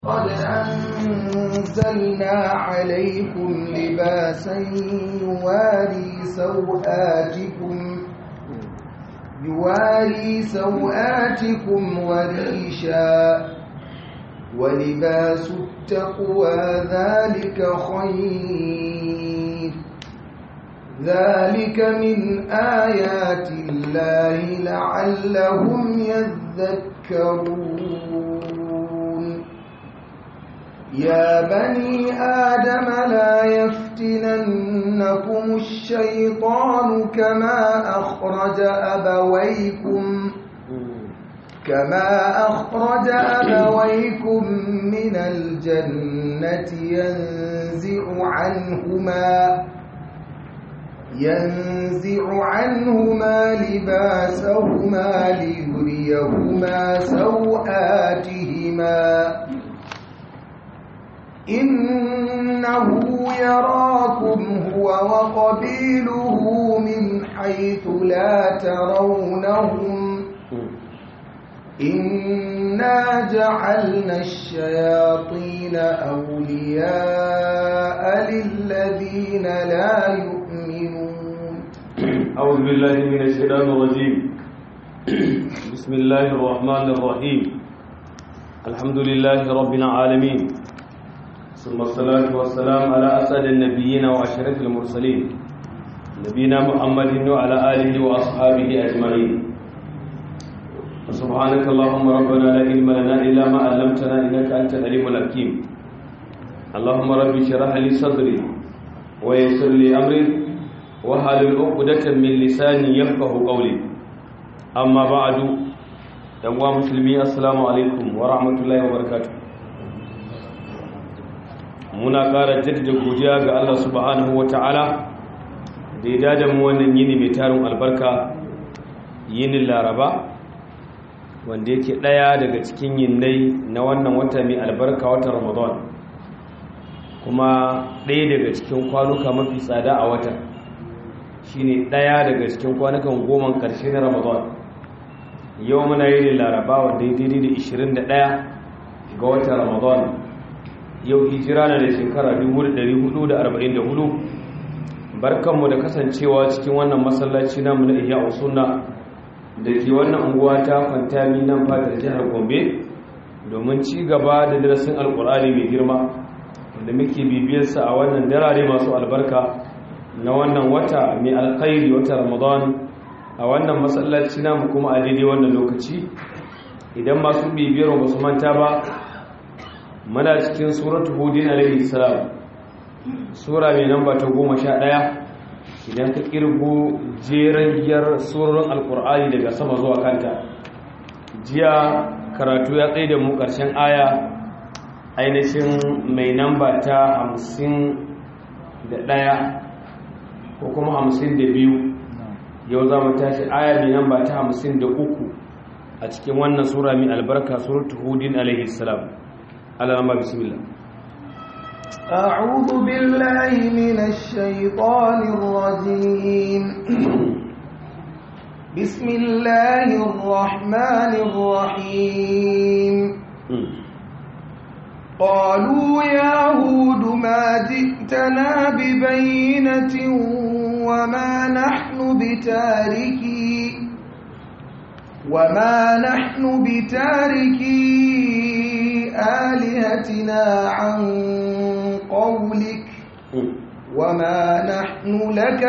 قد أنزلنا عليكم لباسا يواري سوآتكم يواري سوآتكم وريشا ولباس التقوى ذلك خير ذلك من آيات الله لعلهم يذكرون يا بني آدم لا يفتننكم الشيطان كما أخرج أبويكم كما أخرج أبويكم من الجنة ينزع عنهما ينزع عنهما لباسهما ليريهما سوآتهما إنه يراكم هو وقبيله من حيث لا ترونهم إنا جعلنا الشياطين أولياء للذين لا يؤمنون أعوذ بالله من الشيطان الرجيم بسم الله الرحمن الرحيم الحمد لله رب العالمين ثم الصلاة والسلام على أسعد النبيين وأشرف المرسلين نبينا محمد وعلى آله وأصحابه أجمعين سبحانك اللهم ربنا لا علم لنا إلا ما علمتنا إنك أنت العليم الحكيم اللهم رب اشرح لي صدري ويسر لي أمري وحلل عقدة من لساني يفقه قولي أما بعد يا مسلمين السلام عليكم ورحمة الله وبركاته muna ƙara jaddada godiya ga Allah subhanahu wata'ala da ya dada mu wannan yini mai tarin albarka yinin laraba wanda yake ɗaya daga cikin yinnai na wannan wata mai albarka watan ramadan kuma ɗaya daga cikin kwanuka mafi tsada a watan shine ɗaya daga cikin kwanukan goma ƙarshe na ramadan yau muna yinin laraba wanda ya daidai da 21 ga watan ramadan yau hijira na da shekara 1444 barkanmu da kasancewa cikin wannan masallaci namu na iya usunna da ke wannan unguwa ta fantami nan fatar jihar gombe domin ci gaba da darasin alkur'ani mai girma da muke bibiyarsa a wannan darare masu albarka na wannan wata mai alkhairi wata ramadan a wannan masallaci namu kuma a daidai wannan lokaci idan masu bibiyar ba su manta ba muna cikin suratu hudin alaihi salam sura mai namba ta goma sha ɗaya idan ka kirgo jeren giyar surorin alkur'ani daga sama zuwa kanta jiya karatu ya tsaye da mu ƙarshen aya ainihin mai namba ta hamsin da ɗaya ko kuma hamsin da biyu yau za mu tashi aya mai namba ta hamsin da uku a cikin wannan sura mai albarka suratu hudin alaihi salam alalama bismillah أعوذ بالله من الشيطان الرجيم بسم الله الرحمن الرحيم قالوا يا هود ما جئتنا ببينة وما نحن بتاركي وما نحن بتاركي آلهتنا عن قولك وما نحن لك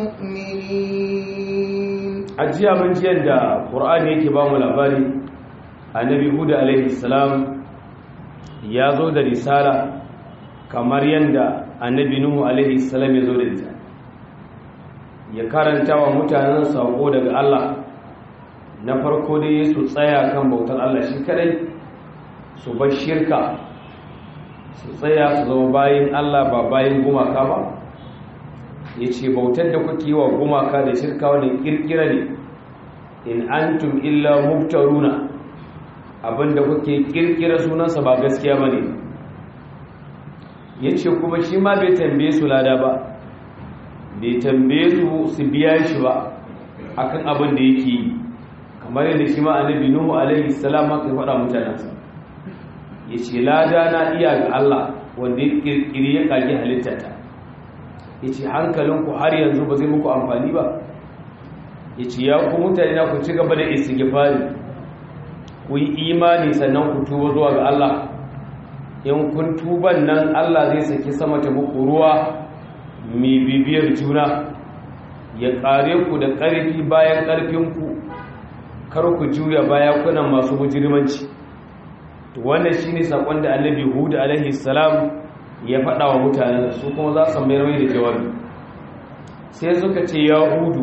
بمؤمنين ajiya mun jiyar da qur'ani yake ba mu labari annabi hud alaihi salam ya zo da risala kamar yanda annabi nuhu alaihi salam ya zo da ita ya karanta wa mutanen sako daga Allah na farko dai su tsaya kan bautar Allah shi kadai su bar shirka su tsaya su zama bayan Allah ba bayan gumaka ba ya ce bautar da kuke wa gumaka da shirka wani kirkira ne in antum illa mubtaruna abinda kuke kirkira sunansa ba gaskiya ba ne ya ce kuma shi ma bai tambaye su lada ba bai tambaye su su biya shi ba akan abin da yake yi kamar yadda shi ma annabi nuhu alaihi salam aka faɗa mutanensa ya ce lada na iya ga Allah wanda ya kirkiri ya kage halittata ya ce hankalinku har yanzu ba zai muku amfani ba ya ce ya ku mutane na ku ci gaba da istighfari ku yi imani sannan ku tuba zuwa ga Allah in kun tuban nan Allah zai saki sama ta muku ruwa mai bibiyar juna ya kare ku da ƙarfi bayan ƙarfinku kar ku juya baya kuna masu mujirmanci wannan shine sakon da Annabi Hud alaihi salam ya faɗa wa mutanen su kuma za su mayar mai da jawabi sai suka ce ya hudu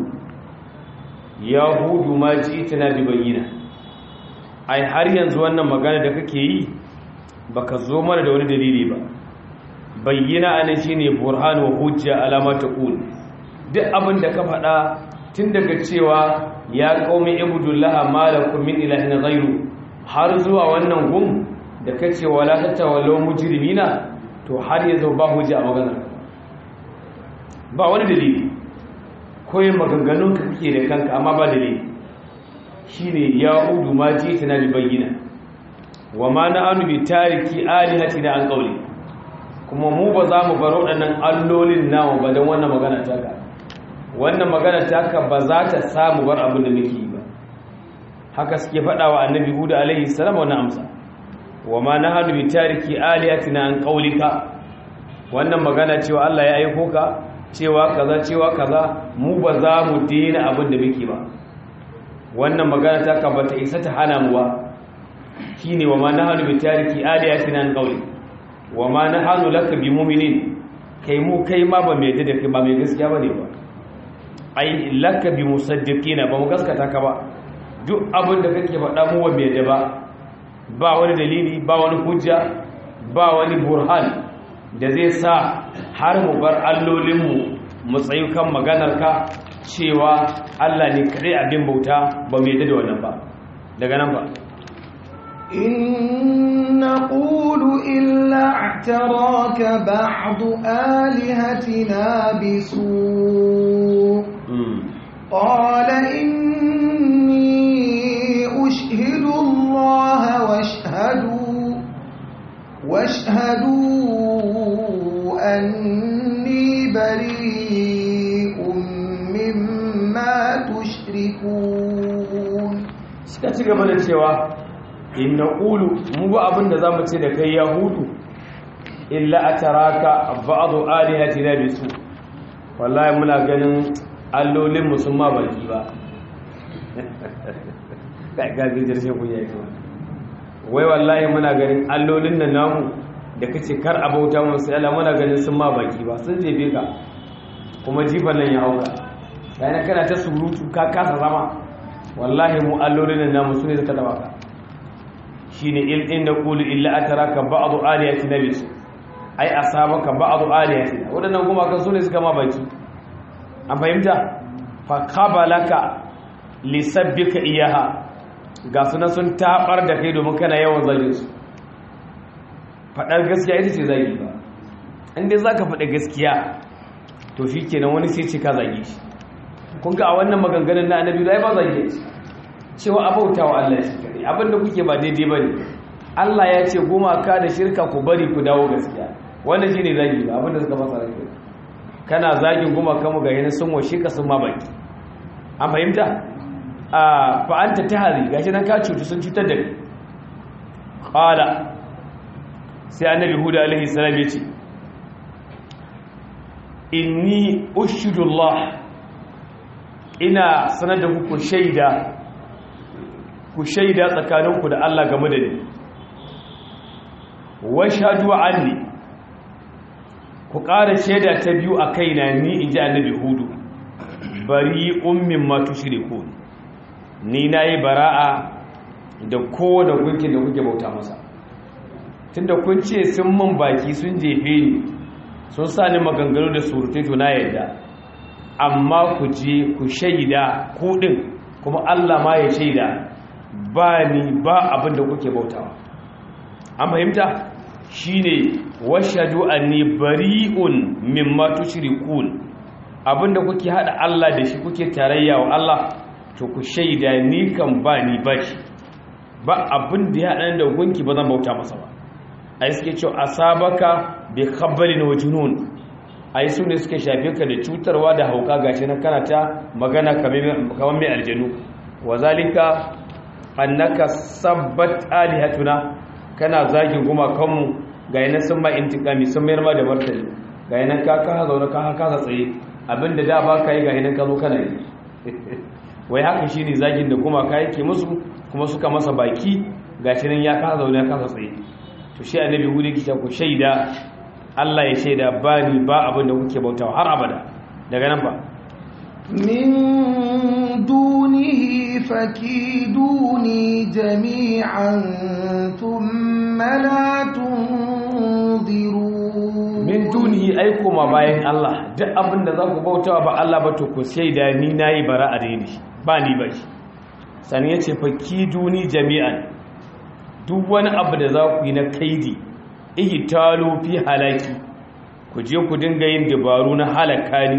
ya hudu ma ji tana bi bayyana ai har yanzu wannan magana da kake yi baka zo mana da wani dalili ba bayyana anan shine burhan wa hujja alama taqul duk abin da ka faɗa tun daga cewa ya qaumi ibudullaha malakum min ilahin ghairu har zuwa wannan gum da kace wala tatawallaw mujrimina to har yanzu ba hujja a maganar ba wani dalili koyi maganganun ka kake da kanka amma ba dalili shine ya udu ma ji tana bi bayyana wa ma na anu bi tariki alihatina an qawli kuma mu ba za mu bar waɗannan allolin namu ba don wannan magana taka wannan magana taka ba za ta samu bar abin da muke yi ba haka suke faɗa wa annabi huda alaihi salam wannan amsa wa ma na hannu bi tariki alihatina an qawlika wannan magana cewa Allah ya aiko ka cewa kaza cewa kaza mu ba za mu dena abin da muke ba wannan magana taka ba ta isa ta hana mu ba shine wa ma nahnu bi tariki aliyatina an qawli wa ma nahnu laka bi mu'minin kai mu kai ma ba mai da kai ba mai gaskiya bane ba ai laka bi musaddiqina ba mu gaskata ka ba duk abin da kake faɗa mu wa mai da ba ba wani dalili ba wani hujja ba wani burhan da zai sa har mu bar allolinmu mu tsayu kan maganarka cewa Allah ne kadai abin bauta ba mai da wannan ba daga nan ba إن نقول إلا اعتراك بعض آلهتنا بسوء قال إني أشهد الله واشهدوا واشهدوا أني بريء مما تشركون suka ci gaba da cewa in na ƙulu mu ba abin da za mu ce da kai yahudu illa a taraka ba'adu alihati na bisu wallahi muna ganin allolin musamman baki ba gagin jirshe ku ya yi wai wallahi muna ganin allolin nan namu da kace kar a bauta mu sai Allah muna ganin sun ma baki ba sun jefe ka kuma jifan nan ya hauka yana kana ta surutu ka kasa zama wallahi mu allolin nan namu sune suka taba ka shine il inna qulu illa ataraka ba'du aliyati nabis ai asabaka ba'du aliyati wadannan kuma kan sune suka ma baki an fahimta fa qabalaka lisabbika iyaha ga sunan sun tabar da kai domin kana yawan zagin su fadar gaskiya ita ce zagi ba inda zaka faɗa gaskiya to shikenan wani sai ce ka zage shi kun ga a wannan maganganun na annabi ai ba zage shi cewa abautawa Allah shi kare abinda kuke ba daidai bane Allah ya ce gumaka da shirka ku bari ku dawo gaskiya wannan shine zagi ba abinda suka fasa rake kana zagin gumaka mu ga yana sun washe ka sun ma baki an fahimta a fa anta tahari gashi nan ka cutu sun cutar da kai qala sai annabi huda alaihi salam ya ce inni ushidullah ina sanar da ku shaida ku shaida tsakaninku da Allah game da ni washhadu anni ku ƙara shaida ta biyu a kaina ni inji annabi hudu bari ummin ma tushriku ni nayi bara'a da kowane gunkin da kuke bauta masa tunda kun ce sun mun baki sun jefe ni sun sa ni maganganu da surutai to na yadda amma ku je ku shaida ku din kuma Allah ma ya shaida ba ni ba abin da kuke bautawa an fahimta shine washadu anni bari'un mimma tushrikun abinda kuke hada Allah da shi kuke tarayya wa Allah to ku shaida ni kan ba ni ba shi ba abin da ya haɗa da gunki ba zan bauta masa ba ai suke cewa asabaka bi khabbalin wa junun ai su ne suke shafe ka da cutarwa da hauka gashi nan kana ta magana kamar mai aljanu wa zalika annaka sabbat alihatuna kana zagin gumakanmu ga yana sun ma intikami sun mayar ma da martani ga yana ka ka zaune ka kasa tsaye abinda da ba ka yi ga yana ka zo kana yi wai haka shi ne zagin da gumaka yake musu kuma suka masa baki ga shi nan ya kasa zaune ya kasa tsaye to shi annabi hudu ki ku shaida Allah ya shaida ba ni ba abin da kuke bautawa har abada daga nan ba من دونه فكيدوني جميعا ثم لا تنظرون min dunihi aiko ma bayan Allah duk abin da za ku bautawa ba Allah ba to ku shaida ni nayi bara a daini ba ni ba shi sani yace fakiduni jami'an duk wani abu da za ku yi na kaidi ihtalu fi halaki ku je ku dinga yin dabaru na halaka ni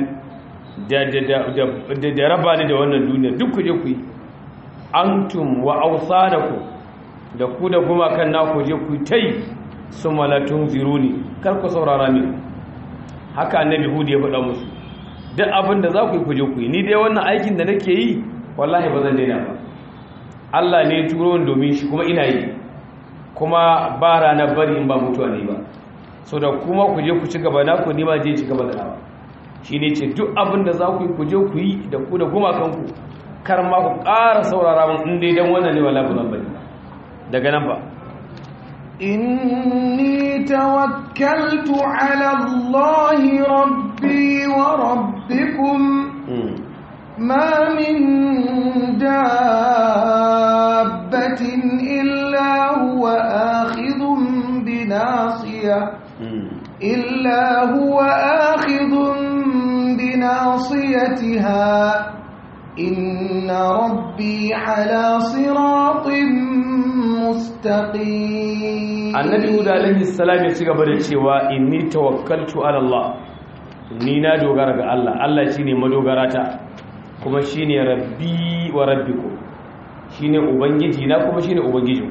da raba ni da wannan duniya duk ku je ku yi antum wa awsanakum da ku da kuma kan naku je ku tai sumalatun ziruni kar ku saurara ni haka annabi hudu ya faɗa musu duk abin da za ku yi ku je ku yi ni dai wannan aikin da nake yi wallahi ba zan daina ba Allah ne ya turo ni domin shi kuma ina yi kuma ba ranar bari in ba mutuwa ne ba so da kuma ku je ku ci gaba na ku nima je ci gaba da nawa shi ne ce duk abin da za ku yi ku je ku yi da ku da gumakanku kar ma ku ƙara saurara mun in dai dan wannan ne wala ba zan bari daga nan ba إني توكلت على الله ربي وربكم ما من دابة إلا هو آخذ بناصية إلا هو آخذ بناصيتها إن ربي على صراط مستقيم annabi huda alaihi salam ya ci gaba da cewa inni tawakkaltu ala Allah ni na dogara ga Allah Allah shine madogarata kuma shine rabbi wa rabbikum shine ubangiji na kuma shine ubangijin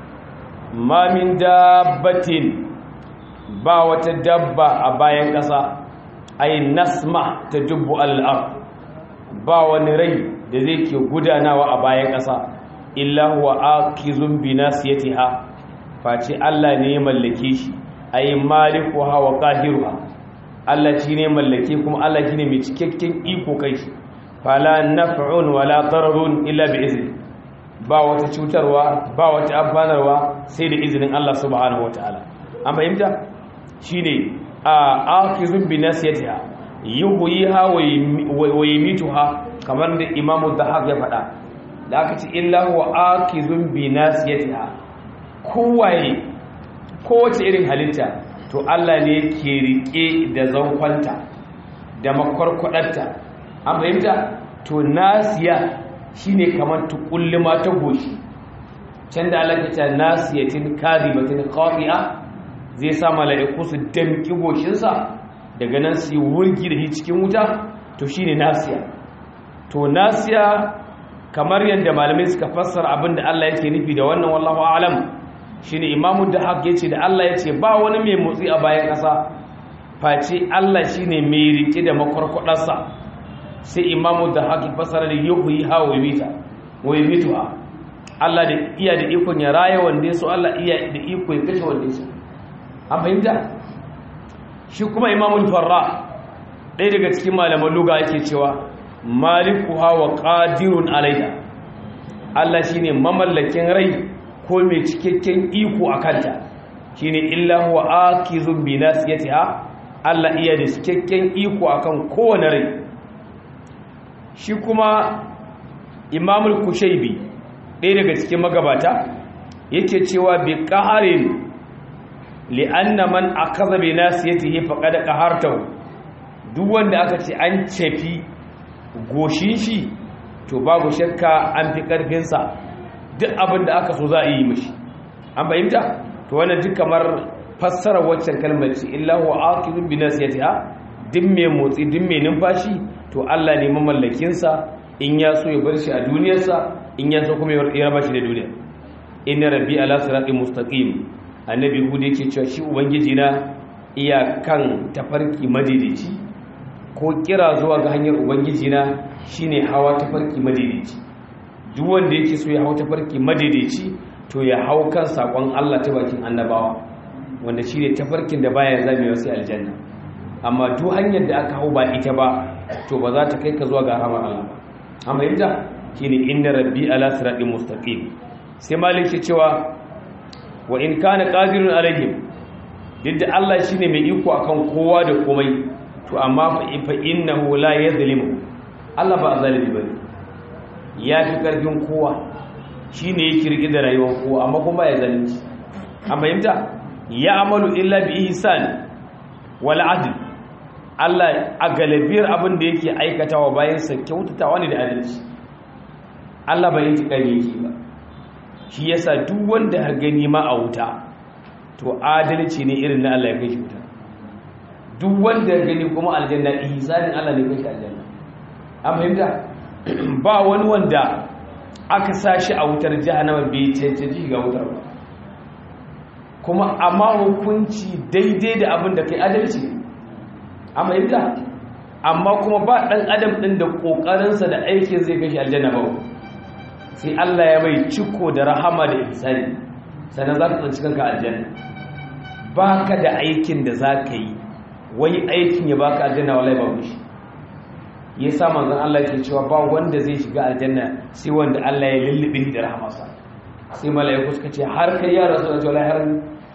ma min dabbatin ba wata dabba a bayan ƙasa ay nasma tajubbu alal ard ba wani rai da zai ke gudanawa a bayan ƙasa illa huwa akizun bi nasiyatiha face Allah ne ya mallake shi ay malikuha wa qahiruha Allah shine mallake kuma Allah shine mai cikakken iko kai shi fala naf'un wala dararun illa bi izni ba wata cutarwa ba wata amfanarwa sai da izinin Allah subhanahu wataala an fahimta shine a akizun bi nasiyatiha yuhyiha wa yumituha kamar da imamu dhahab ya faɗa da aka ce illa huwa akizun bi nasiyatiha kowaye kowace irin halitta to Allah ne ke rike da zankwanta da makwarkwadarta an fahimta to nasiya shine kamar tukulluma ta goshi can da Allah ta nasiyatin kadibatin qati'a zai sa mala'iku su damki goshinsa daga nan su yi wurgi da shi cikin wuta to shine nasiya to nasiya kamar yadda malamai suka fassara abinda Allah yake nufi da wannan wallahu a'lam shine imamu da haq yace da Allah yace ba wani mai motsi a bayan ƙasa face Allah shine mai rike da makwarkwadarsa sai imamu da haq fassara da yuhyi ha wa yumita wa yumituha Allah da iya da ikon ya raya wanda ya so Allah iya da iko ya kashe wanda ya so an fahimta shi kuma imamul farra ɗaya daga cikin malaman luga yake cewa malikuha wa qadirun alaiha Allah shine mamallakin rai ko mai cikakken iko a kanta shine illa huwa akizun bi nasiyatiha Allah iya da cikakken iko akan kowane rai shi kuma imamul kushaybi ɗaya daga cikin magabata yake cewa bi qaharin li'anna man akaza bi nasiyatihi faqad qahartahu duk wanda aka ce an cefi goshin shi to babu shakka an fi karfin sa duk abin da aka so za a yi mishi an fahimta to wannan duk kamar fassara waccan kalmar ce illa huwa aqibun bi nasiyatiha duk mai motsi duk mai numfashi to Allah ne mamallakin sa in ya so ya bar shi a duniyarsa in ya so kuma ya raba shi da duniya inna rabbi ala siratin mustaqim annabi hudu yake cewa shi ubangiji na iya kan tafarki madaidaici ko kira zuwa ga hanyar ubangiji na shine hawa tafarki madaidaici duk wanda yake so ya hau tafarki madaidaici to ya hau kan sakon Allah ta bakin annabawa wanda shine tafarkin da baya zame wasu aljanna amma duk hanyar da aka hau ba ita ba to ba za ta kai ka zuwa ga rahmar Allah ba amma yadda shine inna rabbi ala siratin mustaqim sai malik ke cewa wa in kana qadirun alaihim duk da Allah shine mai iko akan kowa da komai to amma fa innahu la yadhlimu Allah ba zalimi bane ya fi karfin kowa shine yake rike da rayuwar kowa amma kuma ya zalunci amma yadda ya amalu illa bi ihsan wal adl Allah a galibiyar abin da yake aikatawa bayan sa kyautatawa ne da adalci Allah bai yi tikari yake ba shi yasa duk wanda har gani ma a wuta to adalci ne irin na Allah ya kai shi wuta duk wanda ya gani kuma aljanna ihsanin Allah ne kai shi aljanna an fahimta ba wani wanda aka sashi a wutar jahannama bai cancanci ga wutar ba kuma amma hukunci daidai da abin da kai adalci an fahimta amma kuma ba dan adam din da kokarinsa da aikin zai kai shi aljanna ba sai Allah ya mai ciko da rahama da ihsani sannan za ka tsanci kanka aljanna ba ka da aikin da za ka yi wai aikin ya baka aljanna wallahi ba shi ya sa manzon Allah ke cewa ba wanda zai shiga aljanna sai wanda Allah ya lullube da rahamarsa sai mala'iku suka ce har kai ya rasu da wallahi har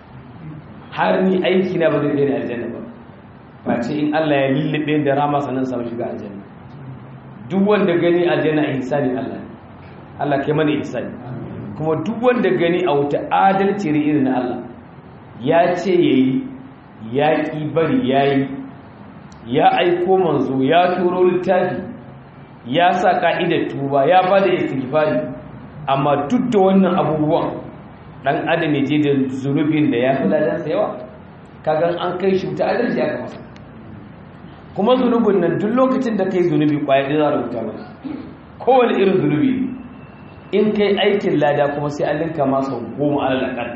har ni aiki na ba zai kai ni aljanna ba ba ce in Allah ya lullube da rahamarsa nan samu shiga aljanna duk wanda gani aljanna ihsani Allah Allah kai mana ihsani kuma duk wanda gani a wuta adalci irin na Allah ya ce yayi ya ki bari yayi ya aiko manzo ya turo littafi ya sa ka'idar tuba ya bada istighfari amma duk da wannan abubuwan dan adam ya je da zunubin da ya fi ladansa yawa kagan an kai shi wuta adalci aka masa kuma zunubin nan duk lokacin da kai zunubi kwaya ɗaya za a rubuta ba kowane irin zunubi in kai aikin lada kuma sai an linka masa goma alalakan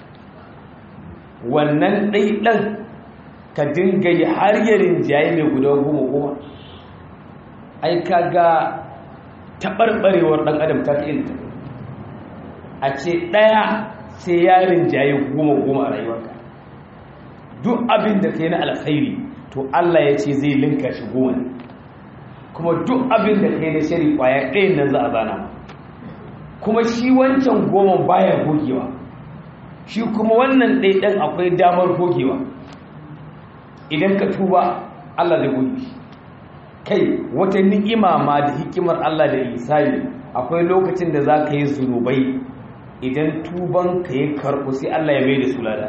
wannan ɗaiɗan ka dinga yi har yarin jayi mai guda goma goma ai ka ga taɓarɓarewar ɗan adam ta fi irin a ce ɗaya sai yarin jayi goma goma a rayuwarka duk abin da ka yi na alkhairi to Allah ya ce zai linka shi goma kuma duk abin da ka yi na shari kwaya ɗayan nan za a zana kuma shi wancan goma baya gogewa shi kuma wannan ɗaiɗan akwai damar gogewa idan ka tuba Allah zai goge shi kai wata ni'ima ma da hikimar Allah da isani akwai lokacin da za ka yi zunubai idan tuban ka yi karɓo sai Allah ya mai da su lada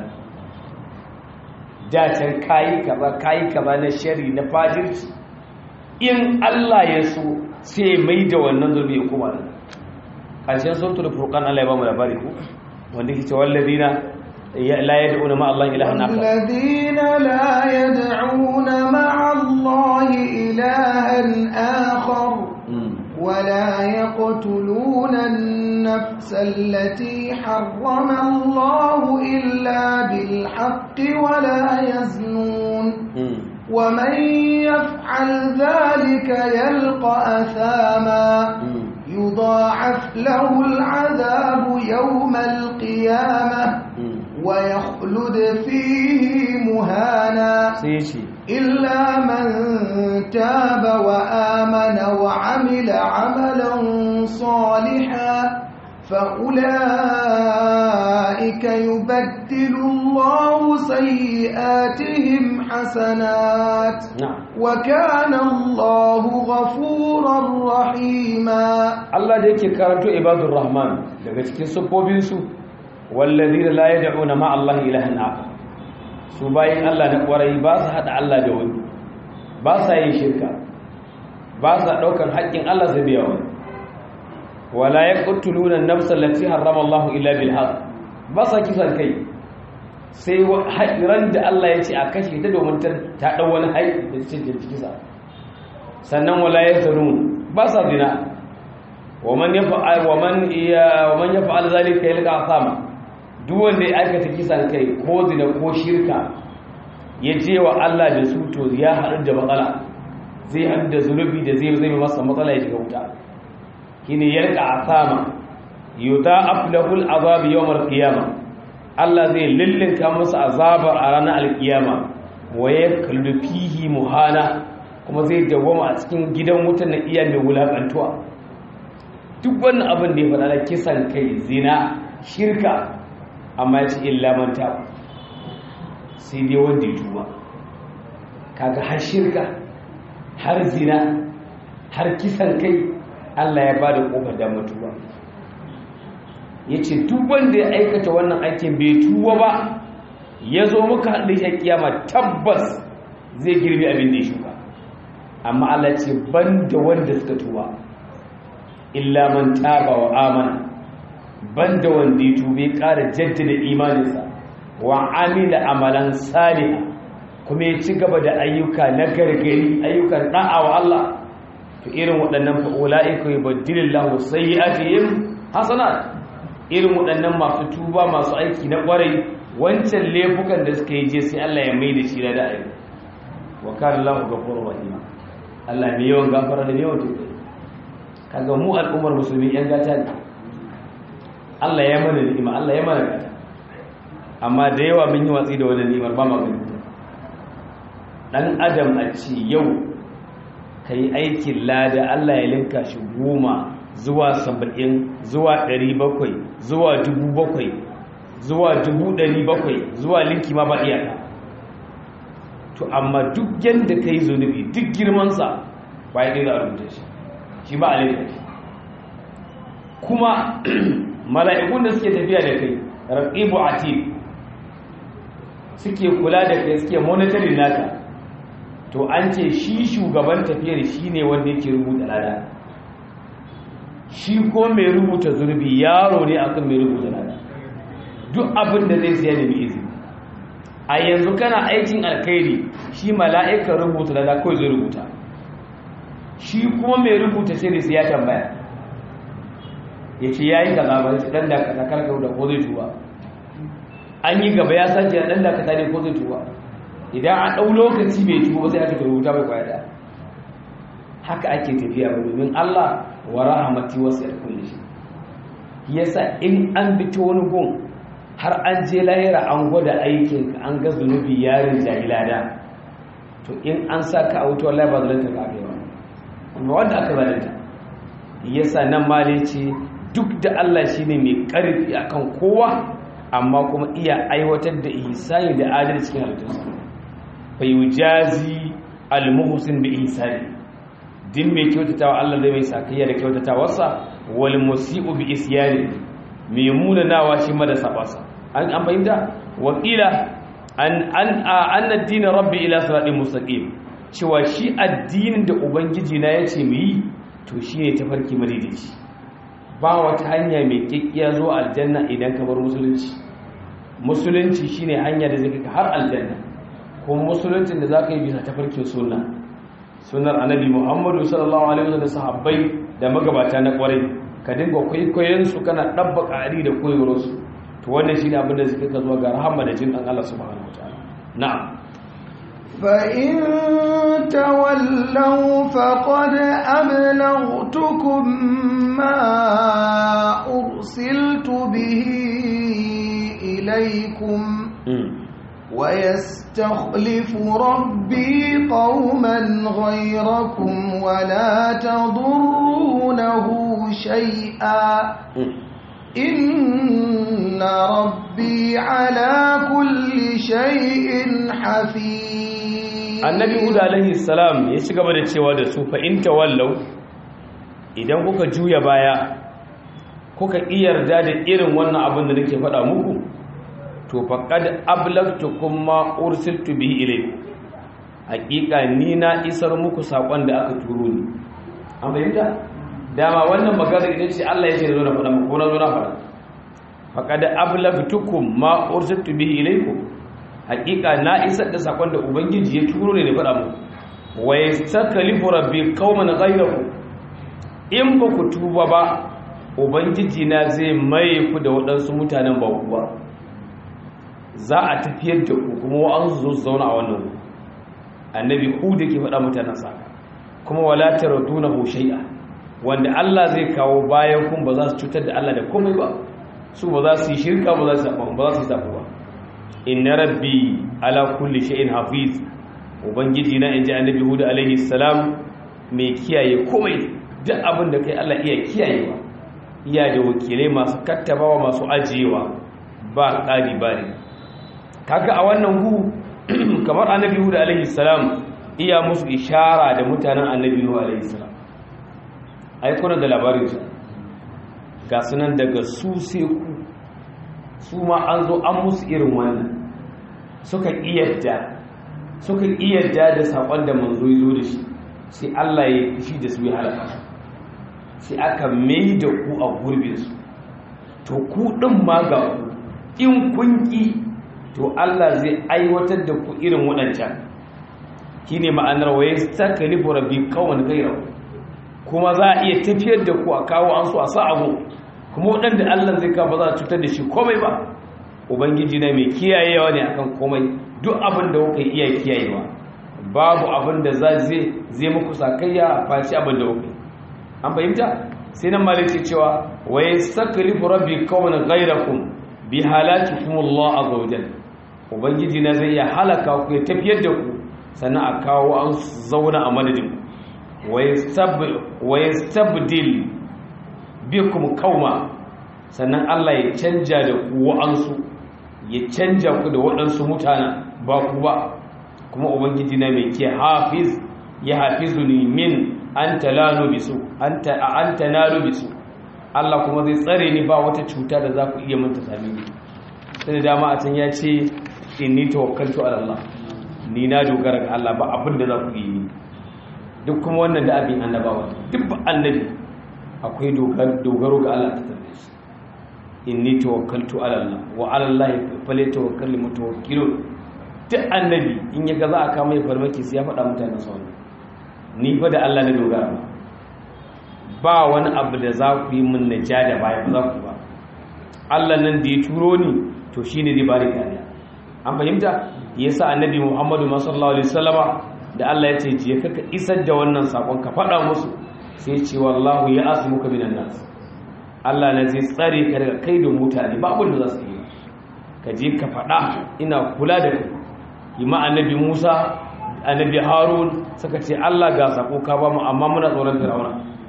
dacen kayi kaba kayi kaba na shari na fajirci in Allah ya so sai mai da wannan zunubi ya kuma nan ƙarshen sautul furqan Allah ya ba mu labari ko wanda yake cewa alladina la yad'una ma Allah ilahan akhar alladina la yad'una ma Allah ilahan akhar ولا يقتلون النفس التي حرم الله إلا بالحق ولا يزنون ومن يفعل ذلك يلقى أثاما يضاعف له العذاب يوم القيامة ويخلد فيه مهانا إلا من تاب وآمن وعمل عملا صالحا فأولئك يبدل الله سيئاتهم حسنات نعم وكان الله غفورا رحيما Allah da yake karanto ibadur rahman daga cikin sufofin والذين لا يدعون مع الله إلها آخر su bayin Allah na kwarai ba su haɗa Allah da wani ba sa yin shirka ba sa ɗaukar haƙƙin Allah su biya wani wala ya ƙuttuluna nafsar lati harrama Allah illa bil haq ba sa kisan kai sai haƙiran da Allah ya ce a kashe ta domin ta ɗau wani haƙi da cikin kisa sannan wala ya zanun ba sa zina wa man yafa'al wa man ya wa man yafa'al zalika yalqa asama duk wanda ya aikata kisan kai ko zina ko shirka ya je wa Allah da su to ya haɗu da matsala zai haɗu da zunubi da zai zai masa matsala ya shiga wuta shine yarka asama yuta aflahul azab yawmal qiyama Allah zai lillinka masa azabar a ranar alkiyama wa yakallu fihi muhana kuma zai dawoma a cikin gidan wutan na iya mai wulakantuwa duk wannan abin da ya faɗa da kisan kai zina shirka amma ya ce illa manta sai dai wanda ya tuba kaga har shirka har zina har kisan kai Allah ya bada kofar da mutuwa yace duk wanda ya aikata wannan aikin bai tuba ba ya zo muka haɗe shi kiyama tabbas zai girbi abin da ya shuka amma Allah ce banda wanda suka tuba illa man taba wa amana banda wanda ya tube ƙara jaddada imaninsa wa amila amalan salih kuma ya ci gaba da ayyuka na gargari ayyukan da'a wa Allah to irin waɗannan fa ulaika yubaddilillahu sayyi'atihim hasanat irin waɗannan masu tuba masu aiki na ƙwarai wancan laifukan da suka yi je sai Allah ya mai da shi da ayyuka wa kana Allahu ghafurur rahim Allah mai yawan gafara da yawan tuba kaga mu al'ummar musulmi yan gata ne Allah ya mana ni'ima Allah ya mana gata amma da yawa mun yi watsi da wannan ni'imar ba ma gani dan adam a ce yau kai aikin lada Allah ya linka shi goma zuwa saba'in zuwa ɗari bakwai zuwa dubu bakwai zuwa dubu ɗari bakwai zuwa linki ma ba iyaka to amma duk yadda ka yi zunubi duk girmansa ba ya ɗaya a rubuta shi shi ba a laifin shi kuma mala'ikun da suke tafiya da kai raqibu atid suke kula da kai suke monitoring naka to an ce shi shugaban tafiyar shi ne wanda yake rubuta lada shi ko mai rubuta zurbi yaro ne akan mai rubuta lada duk abin da zai siya da mai izini a yanzu kana aikin alkhairi shi mala'ikar rubuta lada kawai zai rubuta shi kuma mai rubuta sai sai ya tambaya ya ce ya yi kaza ba shi ɗan da ka karkar da ko zai tuba an yi gaba ya sace ɗan da ka ne ko zai tuba idan an ɗau lokaci bai tuba sai aka rubuta mai kwaya da haka ake tafiya ba domin Allah wa rahamati wasu ya kulle shi yasa in an bi ta wani gun har an je lahira an gwada aikin an ga zunubi yarin jahilada to in an sa ka a wuta wallahi ba zalunta ka kai ba amma wanda aka zalunta yasa nan ma ce duk da Allah shine mai karfi akan kowa amma kuma iya aiwatar da ihsani da adalci cikin halittarsa fa yujazi al-muhsin bi ihsani din mai kyautatawa Allah zai mai sakayya da kyautatawarsa wal musii'u bi isyani mai munanawa shi ma da sabasa an an fahimta wakila an an an addinin rabbi ila siratin mustaqim cewa shi addinin da ubangiji na yace mu yi to shine tafarki madaidaici ba wata hanya mai kikkiya zuwa aljanna idan ka bar musulunci musulunci shine hanya da zai kai har aljanna kuma musuluncin da zaka yi bisa tafarkin sunna sunnar annabi Muhammadu sallallahu alaihi wasallam sahabbai da magabata na kwarai ka dinga kwaikwayon su kana dabbaka ari da koyarwar su to wannan shine abin da zai ka zuwa ga rahama da jin dan Allah subhanahu wataala na'am فإن تولوا فقد أبلغتكم ما أرسلت به إليكم ويستخلف ربي قوما غيركم ولا تضرونه شيئا إن ربي على كل شيء حفيظ annabi huda alaihi salam ya ci gaba da cewa da su fa in tawallau idan kuka juya baya kuka iyarda da irin wannan abin da nake faɗa muku to faqad ablagtukum ma ursiltu bihi ilaykum hakika ni na isar muku sakon da aka turo ni an bayyana dama wannan magana idan ce Allah ya ce zo na faɗa muku ko na zo na faɗa faqad ablagtukum ma ursiltu bihi ilaykum hakika na isar da sakon da ubangiji ya turo ne da faɗa muku wa yastaklifu rabbi qauman ghayrakum in ba ku tuba ba ubangiji na zai mai ku da waɗansu mutanen ba ku ba za a tafiyar da ku kuma wa'ansu zo su zauna a wannan wuri annabi hud yake faɗa mutanen sa kuma wala taradunahu shay'a wanda Allah zai kawo bayan kun ba za su cutar da Allah da komai ba su ba za su yi shirka ba za su yi ba za su yi zaɓa ba inna rabbi ala kulli shay'in hafiz ubangiji na inji annabi hud alaihi salam mai kiyaye komai duk abin da kai Allah iya kiyayewa iya da wakilai masu kattabawa masu ajiyewa ba ƙari ba ne kaga a wannan hu kamar annabi hud alaihi salam iya musu ishara da mutanen annabi hud alaihi salam ai kuna da labarin su ga sunan daga su sai ku su ma an zo an musu irin wannan suka iyadda suka iyadda da sakon da manzo ya zo da shi sai Allah ya fushi da su ya halaka sai aka mai da ku a gurbinsu to ku ɗin ma ga ku in kun ƙi to Allah zai aiwatar da ku irin waɗancan shi ne ma'anar waye ta kalifu rabbi kawon gaira kuma za a iya tafiyar da ku a kawo an su a sa abu kuma waɗanda Allah zai kawo ba za a cutar da shi komai ba ubangiji na mai kiyayewa ne akan komai duk abin da kuka iya kiyayewa babu abin da zai muku sakayya faci abin da kuka an fahimta sai nan malik ce cewa wa yastaklifu rabbi qawman ghayrakum bi halakikum Allah azza wa jalla ubangiji na zai ya halaka ku ya tafiyar da ku sannan a kawo an zauna a madadin wa yastabdil bikum qauma sannan Allah ya canja da ku wa'ansu ya canja ku da waɗansu mutane ba ku ba kuma ubangiji na mai ke hafiz ya hafizuni min an talalu bisu an tanalu bisu Allah kuma zai tsare ni ba wata cuta da za ku iya manta sami ni sai dama a can ya ce inni tawakkaltu ala Allah ni na dogara ga Allah ba abin da za ku yi duk kuma wannan da abin annabawa duk ba annabi akwai dogaro ga Allah ta tabbata shi inni tawakkaltu ala Allah wa ala Allah falyatawakkalul mutawakkilun duk annabi in ya ga za a kama ya farmaki sai ya faɗa mutane sauran ni fa da Allah na dogara ba ba wani abu da za ku yi min na ja da baya ba za ku ba Allah nan da ya turo ni to shi ne zai bari kariya an fahimta ya sa annabi muhammadu sallallahu alaihi wasallama da Allah ya ce je ka isar da wannan sakon ka faɗa musu sai ce wallahu ya asmuka minan nas Allah ne zai tsare ka daga kai da mutane ba abin da za su yi ka je ka faɗa ina kula da kai yi ma annabi Musa annabi Harun suka ce Allah ga sako ka ba mu amma muna tsoron Fir'auna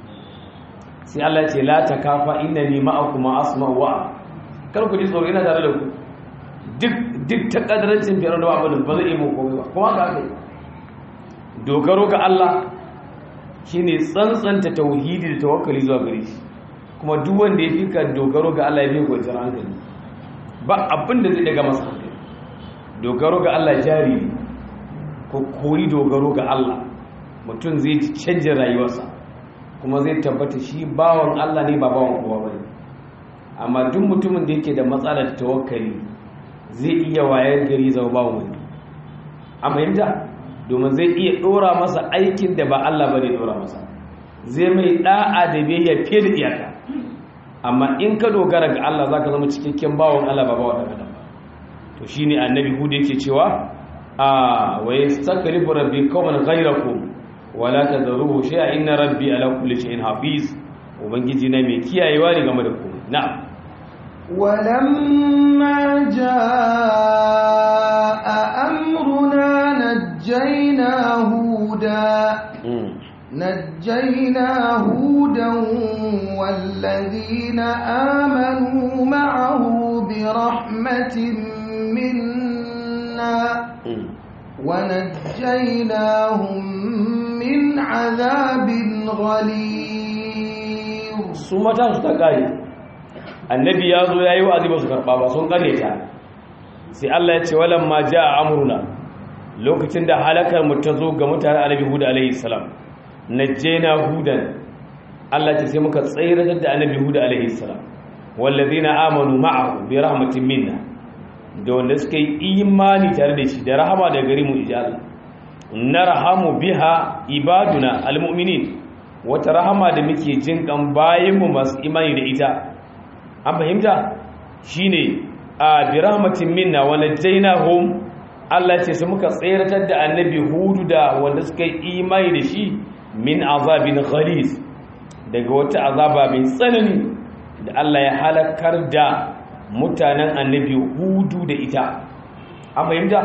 sai Allah ya ce la takafa innani ma'akuma asma wa kar ku ji tsoro ina tare da ku duk duk ta kadarancin Fir'auna da abin ba zai yi mu komai ba kuma ga kai dogaro ga Allah shine tsantsanta tauhidi da tawakkali zuwa gare shi kuma duk wanda ya fika dogaro ga Allah ya fi kwanciyar hankali ba abin da zai daga masa hankali dogaro ga Allah jari ne ko koyi dogaro ga Allah mutum zai canja rayuwarsa kuma zai tabbata shi bawan Allah ne ba bawan kowa bane amma duk mutumin da yake da matsalar tawakkali zai iya wayar gari zama bawan wani a fahimta domin zai iya dora masa aikin da ba Allah bane dora masa zai mai da'a da biyayya fiye da iyaka amma in ka dogara ga Allah zaka zama cikakken bawan Allah ba bawan adam to shine annabi hud yake cewa a wa yastakribu rabbi qauman ghayrakum wala tadruhu shay'a inna rabbi ala kulli shay'in hafiz ubangiji na mai kiyayewa ne game da ku na'am ولما جاء أمرنا نجينا هودا نجينا هودا والذين آمنوا معه برحمة منا ونجيناهم من عذاب غليظ su mata su ta kare annabi ya zo ya yi wa'azi ba su karɓa ba sun kare ta sai Allah ya ce walan ma ja a amurna lokacin da halakar mu ta zo ga mutane annabi huda alaihi salam najjayna hudan Allah ce sai muka tsayar da annabi huda alaihi salam wallazina amanu ma'ahu bi rahmatin minna da wanda suka yi imani tare da shi da rahama da gari mu ijal narhamu biha ibaduna almu'minin wata rahama da muke jin kan bayan mu masu imani da ita an fahimta shine a bi rahmatin minna wa najaynahum Allah ce su muka tseratar da annabi hudu da wanda suka yi imani da shi min azabin ghalis daga wata azaba mai tsanani da Allah ya halakar da mutanen annabi hudu da ita an fahimta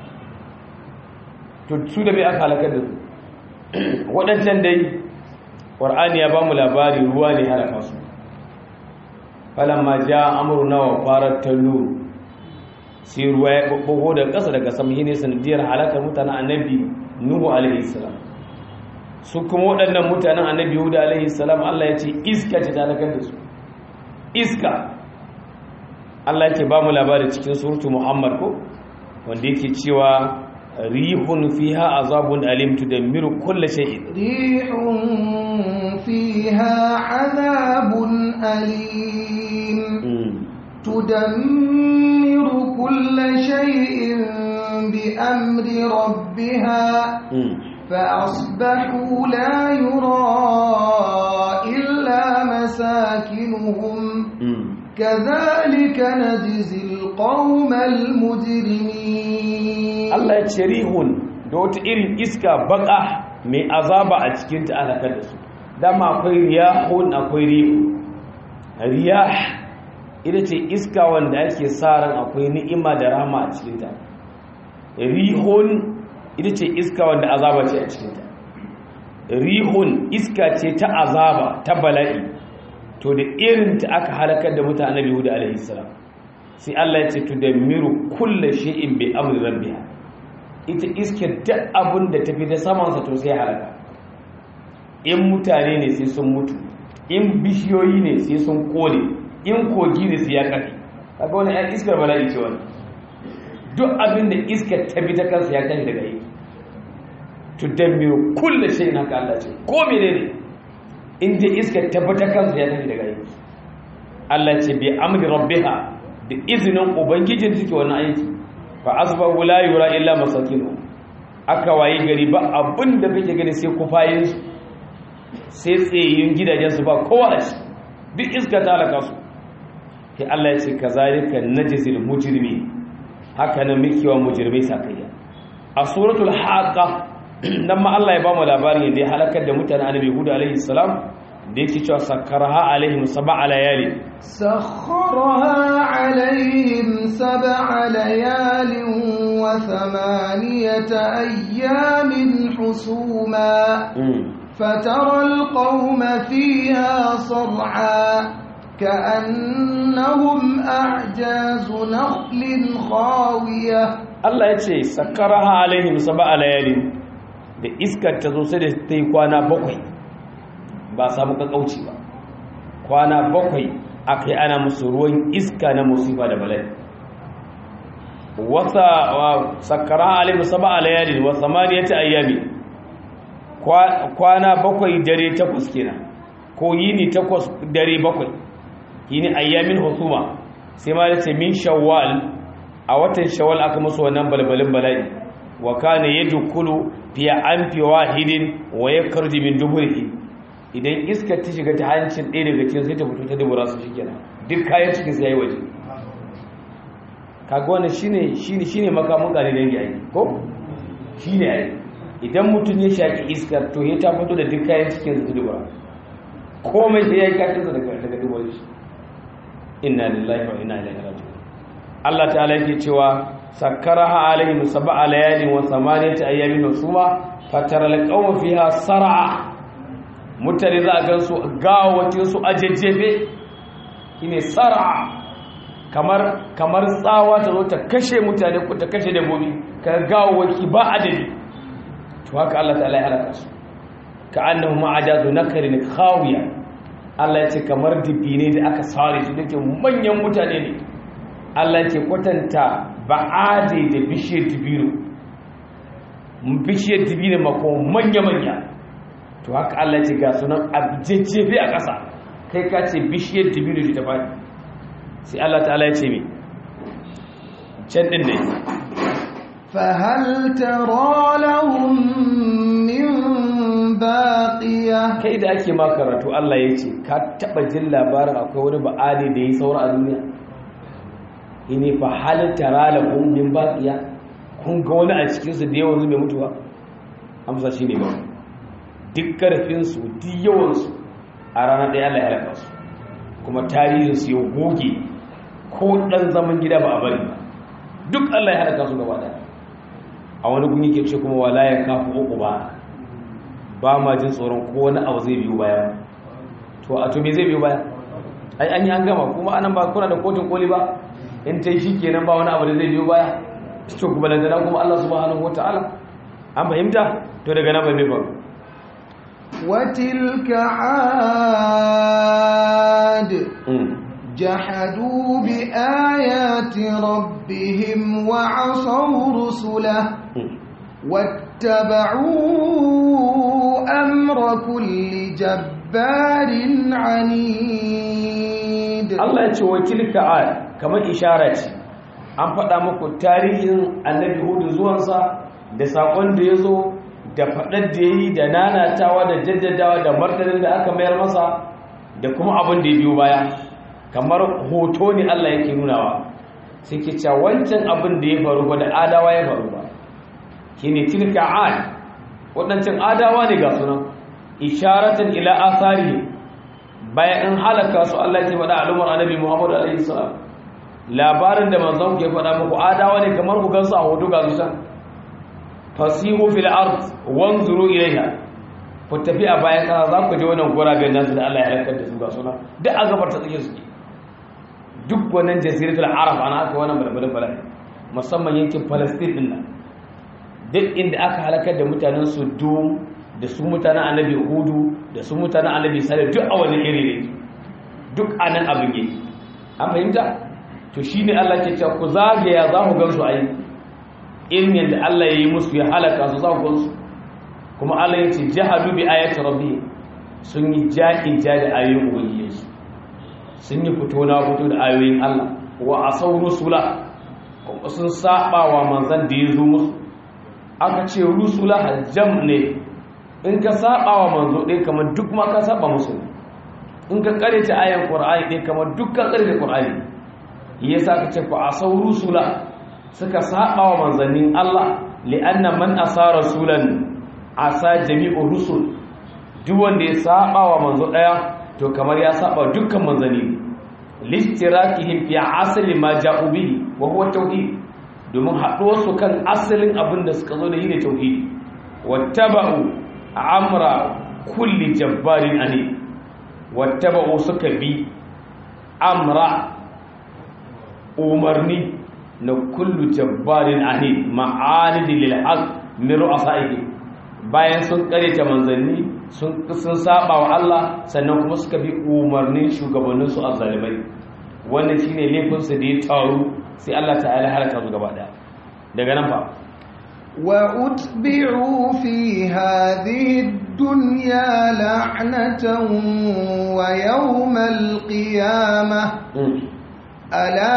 to su da bai aka halakar da su waɗancan dai ƙwar'ani ya ba mu labari ruwa ne halaka su falamma ja amurna wa farar tallu sai ruwa ya ɓaɓɓago da ƙasa daga sama shi ne sanadiyar halakar mutanen annabi nuhu alaihi salam su kuma waɗannan mutanen annabi hudu alaihi salam allah ya ce iska ce ta halakar da su iska allah ya ce ba mu labari cikin surutu muhammad ko wanda yake cewa rihun fiha azabun alim tudammiru kulla shay'in rihun fiha azabun alim تدمر كل شيء بأمر ربها فأصبحوا لا يرى إلا مساكنهم كذلك نجزي القوم المجرمين الله يتشريهون دوت إرين إسكا بقى mai azaba a cikin ta alakar da su dama akwai riyahun akwai rihu riyah ita ce iska wanda ake sa ran akwai ni'ima da rama a cikinta rihun ita ce iska wanda azaba ce a cikinta rihun iska ce ta azaba ta bala'i to da irin ta aka halakar da mutane biyu da alaihi salam sai Allah ya ce to da miru kulla shay'in bi amri rabbiha ita iska duk abin da tafi da saman sa to sai halaka in mutane ne sai sun mutu in bishiyoyi ne sai sun kone in kogi ne sai ya kafe kaga wani yan iskar bala'i ce wani duk abin da iskar ta bi ta kansa ya tashi daga yi to damiru kulle shi na ka Allah ce ko menene in dai iskar ta bi ta kansa ya tashi daga yi Allah ce bi amri rabbiha da izinin ubangijin take wannan aiki fa asbahu la yura illa masakinu aka wayi gari ba abin da kake gani sai kufayin su sai tsayayyun gidajen su ba kowa a shi duk iska ta halaka su sai Allah ya ce kazalika najzil mujrimi haka nan muke wa mujrimai sakayya a suratul haqa nan ma Allah ya ba mu labarin da ya halakar da mutanen annabi Hud alaihi salam da yake cewa sakkaraha alaihim sab'a layali سخرها عليهم سبع ليال وثمانية أيام حسوما فترى القوم فيها صرعا كأنهم أعجاز نخل خاوية Allah ya ce sakkaraha alaihim sab'a layalin da iskar ta zo sai da ta yi kwana bakwai ba samu kakauci ba kwana bakwai akai ana musu ruwan iska na musifa da bala'i wasa sakkaraha alaihim sab'a layalin wa samaniyati ayyami kwana bakwai dare takwas kenan ko yini takwas dare bakwai yini ayyamin husuma sai ma yace min shawwal a watan shawwal aka musu wannan balbalin bala'i wa kana yadkhulu fi anfi wahidin wa yakhruju min duburihi idan iska ta shiga ta hancin ɗaya daga cikin sai ta fito ta dubura su shikenan duk kayan cikin sai yayi waje kaga wannan shine shine shine makamun gare dangi ai ko shine ai idan mutum ya shaki iskar to ya ta fito da duk kayan cikin su dubura komai sai yayi kashin sa daga daga dubura shi inna lillahi wa inna ilaihi raji'un Allah ta'ala yake cewa sakkaraha alaihim sab'a layalin wa samaniyata ayyamin husuma fatara alqawma fiha sar'a mutane za a gansu gawatin su ajejjefe shine sar'a kamar kamar tsawa ta zo ta kashe mutane ko ta kashe dabbobi ka gawawaki ba adadi to haka Allah ta'ala ya halaka su ka annahu ma'ajazu nakarin khawiya Allah ya ce kamar dibine da aka sare su dake manyan mutane ne Allah ke kwatanta ba'ade da bishiyar dibino bishiyar dibino mako manya-manya to haka Allah ce ga sunan abjejjefe a ƙasa kai ka ce bishiyar dibino da ta faɗi sai Allah ta'ala ya ce mai can ɗin ne فهل ترى لهم من باقية kai da ake ma karatu Allah ya ce ka taɓa jin labarin akwai wani ba'ade da ya yi saura a duniya ini fa hal tara lahum min baqiya kun ga wani a cikin su da yawan su bai mutu ba amsa shine ba duk karfin su duk yawan su a ranar ɗaya Allah ya halaka su kuma tarihin su ya goge ko dan zaman gida ba a bari ba duk Allah ya halaka su gaba daya a wani gun yake ce kuma wala ya kafu uku ba ba ma jin tsoron ko wani abu zai biyo baya to a to me zai biyo baya ai an yi an gama kuma anan ba kuna da kotun koli ba in ta yi shi kenan ba wani abu da zai biyo baya to kuma lantana kuma Allah subhanahu wataala an fahimta to daga nan bai mai faru وتلك عاد جحدوا بآيات ربهم وعصوا رسله واتبعوا أمر كل جبار عنيد الله يقول وتلك عاد كما إشارة an faɗa muku tarihin annabi hudu zuwansa da saƙon da ya zo da faɗar da ya yi da nanatawa da jaddadawa da martanin da aka mayar masa da kuma abin da ya biyo baya kamar hoto ne Allah yake nunawa sai ke cewa wancan abin da ya faru ba da adawa ya faru ba shine tilka ad waɗancan adawa ne ga sunan isharatan ila athari bayan an halaka su Allah ya faɗa al'umar annabi Muhammad alaihi salam labarin da manzon ke faɗa muku adawa ne kamar ku gansu a hoto ga su can fasihu fil ard wanzuru ilayha ku tafi a bayan kasa za ku je wannan guraben nasu da Allah ya halakar da su ga suna duk a gabar ta tsake suke duk wannan jaziratul arab ana aka wannan balbalin bala'i musamman yankin palestine din nan duk inda aka halakar da mutanen sodom da su mutanen annabi hudu da su mutanen annabi salih duk a wannan iri ne duk anan abin yake an fahimta to shine Allah ke cewa ku zagaya za ku gansu ai irin yadda Allah ya yi musu ya halaka su za ku gansu kuma Allah ya ce jahadu bi ayati rabbi sun yi ja'in ja da ayoyin ubangijinsu sun yi fito na fito da ayoyin Allah wa asau rusula kuma sun saba wa manzan da ya zo musu aka ce rusula jam ne in ka saba wa manzo ɗaya kamar duk ma ka saba musu in ka kare ta ayan qur'ani ɗaya kamar duk ka kare ta qur'ani yasa ka ce ku asau rusula suka saba wa manzannin Allah li'anna man asa rasulan asa jami'u rusul duk wanda ya saba wa manzo daya to kamar ya saba dukkan manzanni listirakihim fi asli ma ja'u bihi wa huwa tauhid domin haɗo su kan asalin abin da suka zo da yi da tauhidi wattaba'u amra kulli jabbarin ani wattaba'u suka bi amra umarni na kullu jabbarin ani ma'anidi lil haqq min ru'asaihi bayan sun kareta manzanni sun sun saba wa Allah sannan kuma suka bi umarnin shugabannin su azzalimai wannan shine laifin su da ya taru sai Allah ta'ala halaka su gaba daya daga nan fa wa utbi'u fi hadhihi ad-dunya la'natan wa yawmal qiyamah ألا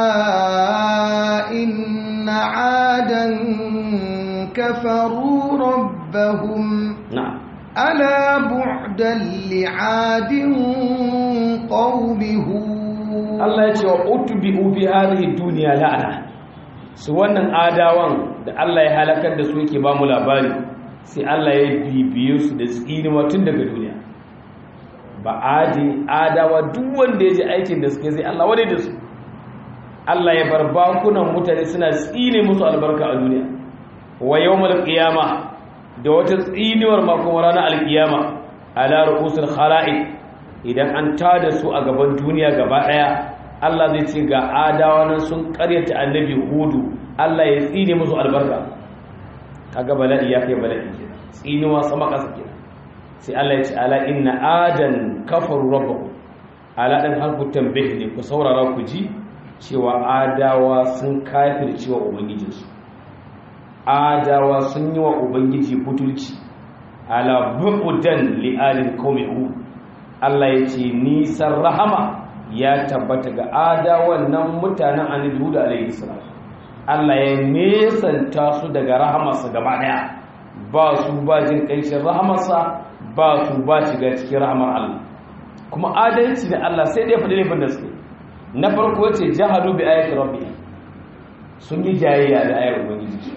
إن عادا كفروا ربهم نعم ألا بعدا لعاد قوم هود Allah ya ce wa utbi'u fi hadhihi dunya la'ana su wannan adawan da Allah ya halakar da su yake ba mu labari sai Allah ya bibiye su da tsini tun daga duniya ba adi adawa duk wanda ya ji aikin da suke sai Allah wadai da su Allah ya bar bakunan mutane suna tsine musu albarka a duniya wa yawmal qiyama da wata tsiniwar ma kuma ranar alqiyama ala ru'usul khala'iq idan an tada su a gaban duniya gaba daya Allah zai ce ga adawa nan sun karyata annabi hudu Allah ya tsine musu albarka kaga bala'i ya kai bala'i kenan tsinuwa sama kasa kenan sai Allah ya ce ala inna adan kafaru rabbahu ala dan harfu tambih ne ku saurara ku ji cewa adawa sun kafirce wa ubangijinsu adawa sun yi wa ubangiji butulci ala bu'udan li'alin qaumihu Allah ya ce nisan rahama ya tabbata ga adawan nan mutanen annabi Hud alaihi salam Allah ya nesanta su daga rahamarsa gaba daya ba su ba jin kanshin rahamarsa ba su ba shiga cikin rahamar Allah kuma adalci da Allah sai dai faɗi laifin da suke na farko ce jahadu bi ayati rabbi sun yi jayayya da ayar ubangiji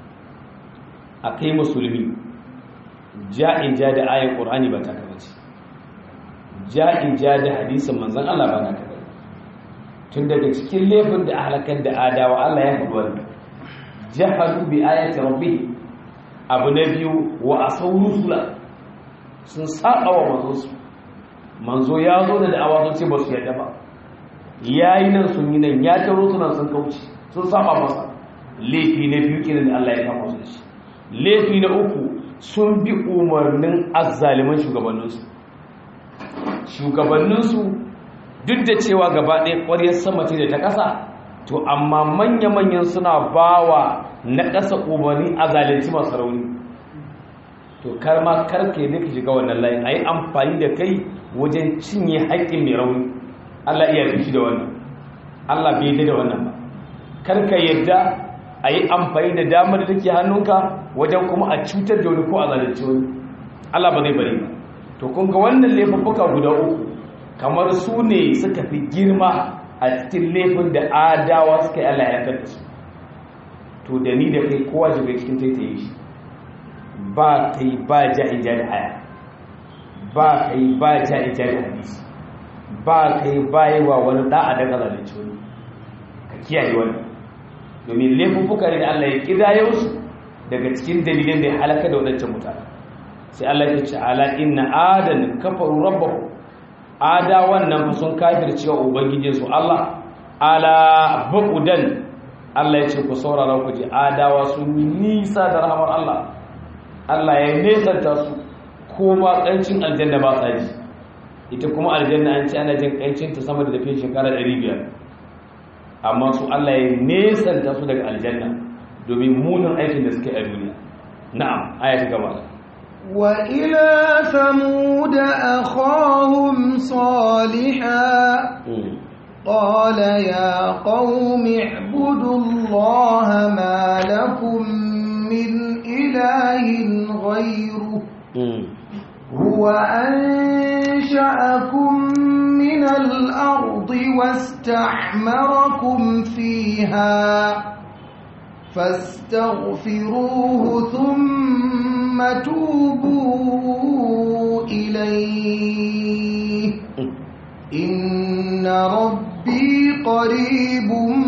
akai musulmi ja'in ja da ayar qur'ani ba ta kaba ce ja'in ja da hadisin manzon Allah ba na kaba tun daga cikin laifin da halakar da adawa Allah ya faɗi wannan jahadu bi ayati rabbi abu na biyu wa asau rusula sun saba wa manzo su manzo ya zo da da'awa sun ce ba su yadda ba yayi nan sun yi nan ya taro su nan sun kauce sun saba masa laifi na biyu kenan da Allah ya kama su da shi laifi na uku sun bi umarnin azzaliman shugabanninsu shugabanninsu duk da cewa gaba ɗaya ƙwaryar sama ce da ta ƙasa to amma manya-manyan suna bawa na ƙasa umarni a zalunci masu rauni to kar ma karka yi ka shiga wannan layin a yi amfani da kai wajen cinye haƙƙin mai rauni allah iya fi da wannan allah bai yi da wannan ba karka yadda a yi amfani da damar da take hannunka wajen kuma a cutar da wani ko a zalunci wani allah ba zai bari ba to kun ga wannan laifuffuka guda uku kamar su ne suka fi girma a cikin laifin da adawa suka yi Allah ya da su to da ni da kai kowa shiga cikin taitaye shi ba kai ba ja'in ja da haya ba kai ba ja'in ja da hadisi ba kai ba yi wa wani da'a da kazalunci wani ka kiyaye wani domin laifuffuka ne da Allah ya kidayo su daga cikin dalilin da ya halaka da wadancan mutane sai Allah ya ce ala inna adan kafaru rabbahu ada wannan sun kafirce wa ubangijinsu Allah ala buqudan Allah ya ce ku saurara ku ji adawa sun yi nisa da rahmar Allah Allah ya nesanta su kuma kancin aljanna ba sa ji ita kuma aljanna an ce ana jin kancin ta sama da tafiya shekara 500 amma su Allah ya nesanta su daga aljanna domin munin aikin da suke a duniya na'am aya ta gaba وإلى ثمود أخاهم صالحا قال يا قوم اعبدوا الله ما لكم من إله غيره هو أنشأكم من الأرض واستعمركم فيها فاستغفروه ثم توبوا إليه إن ربي قريب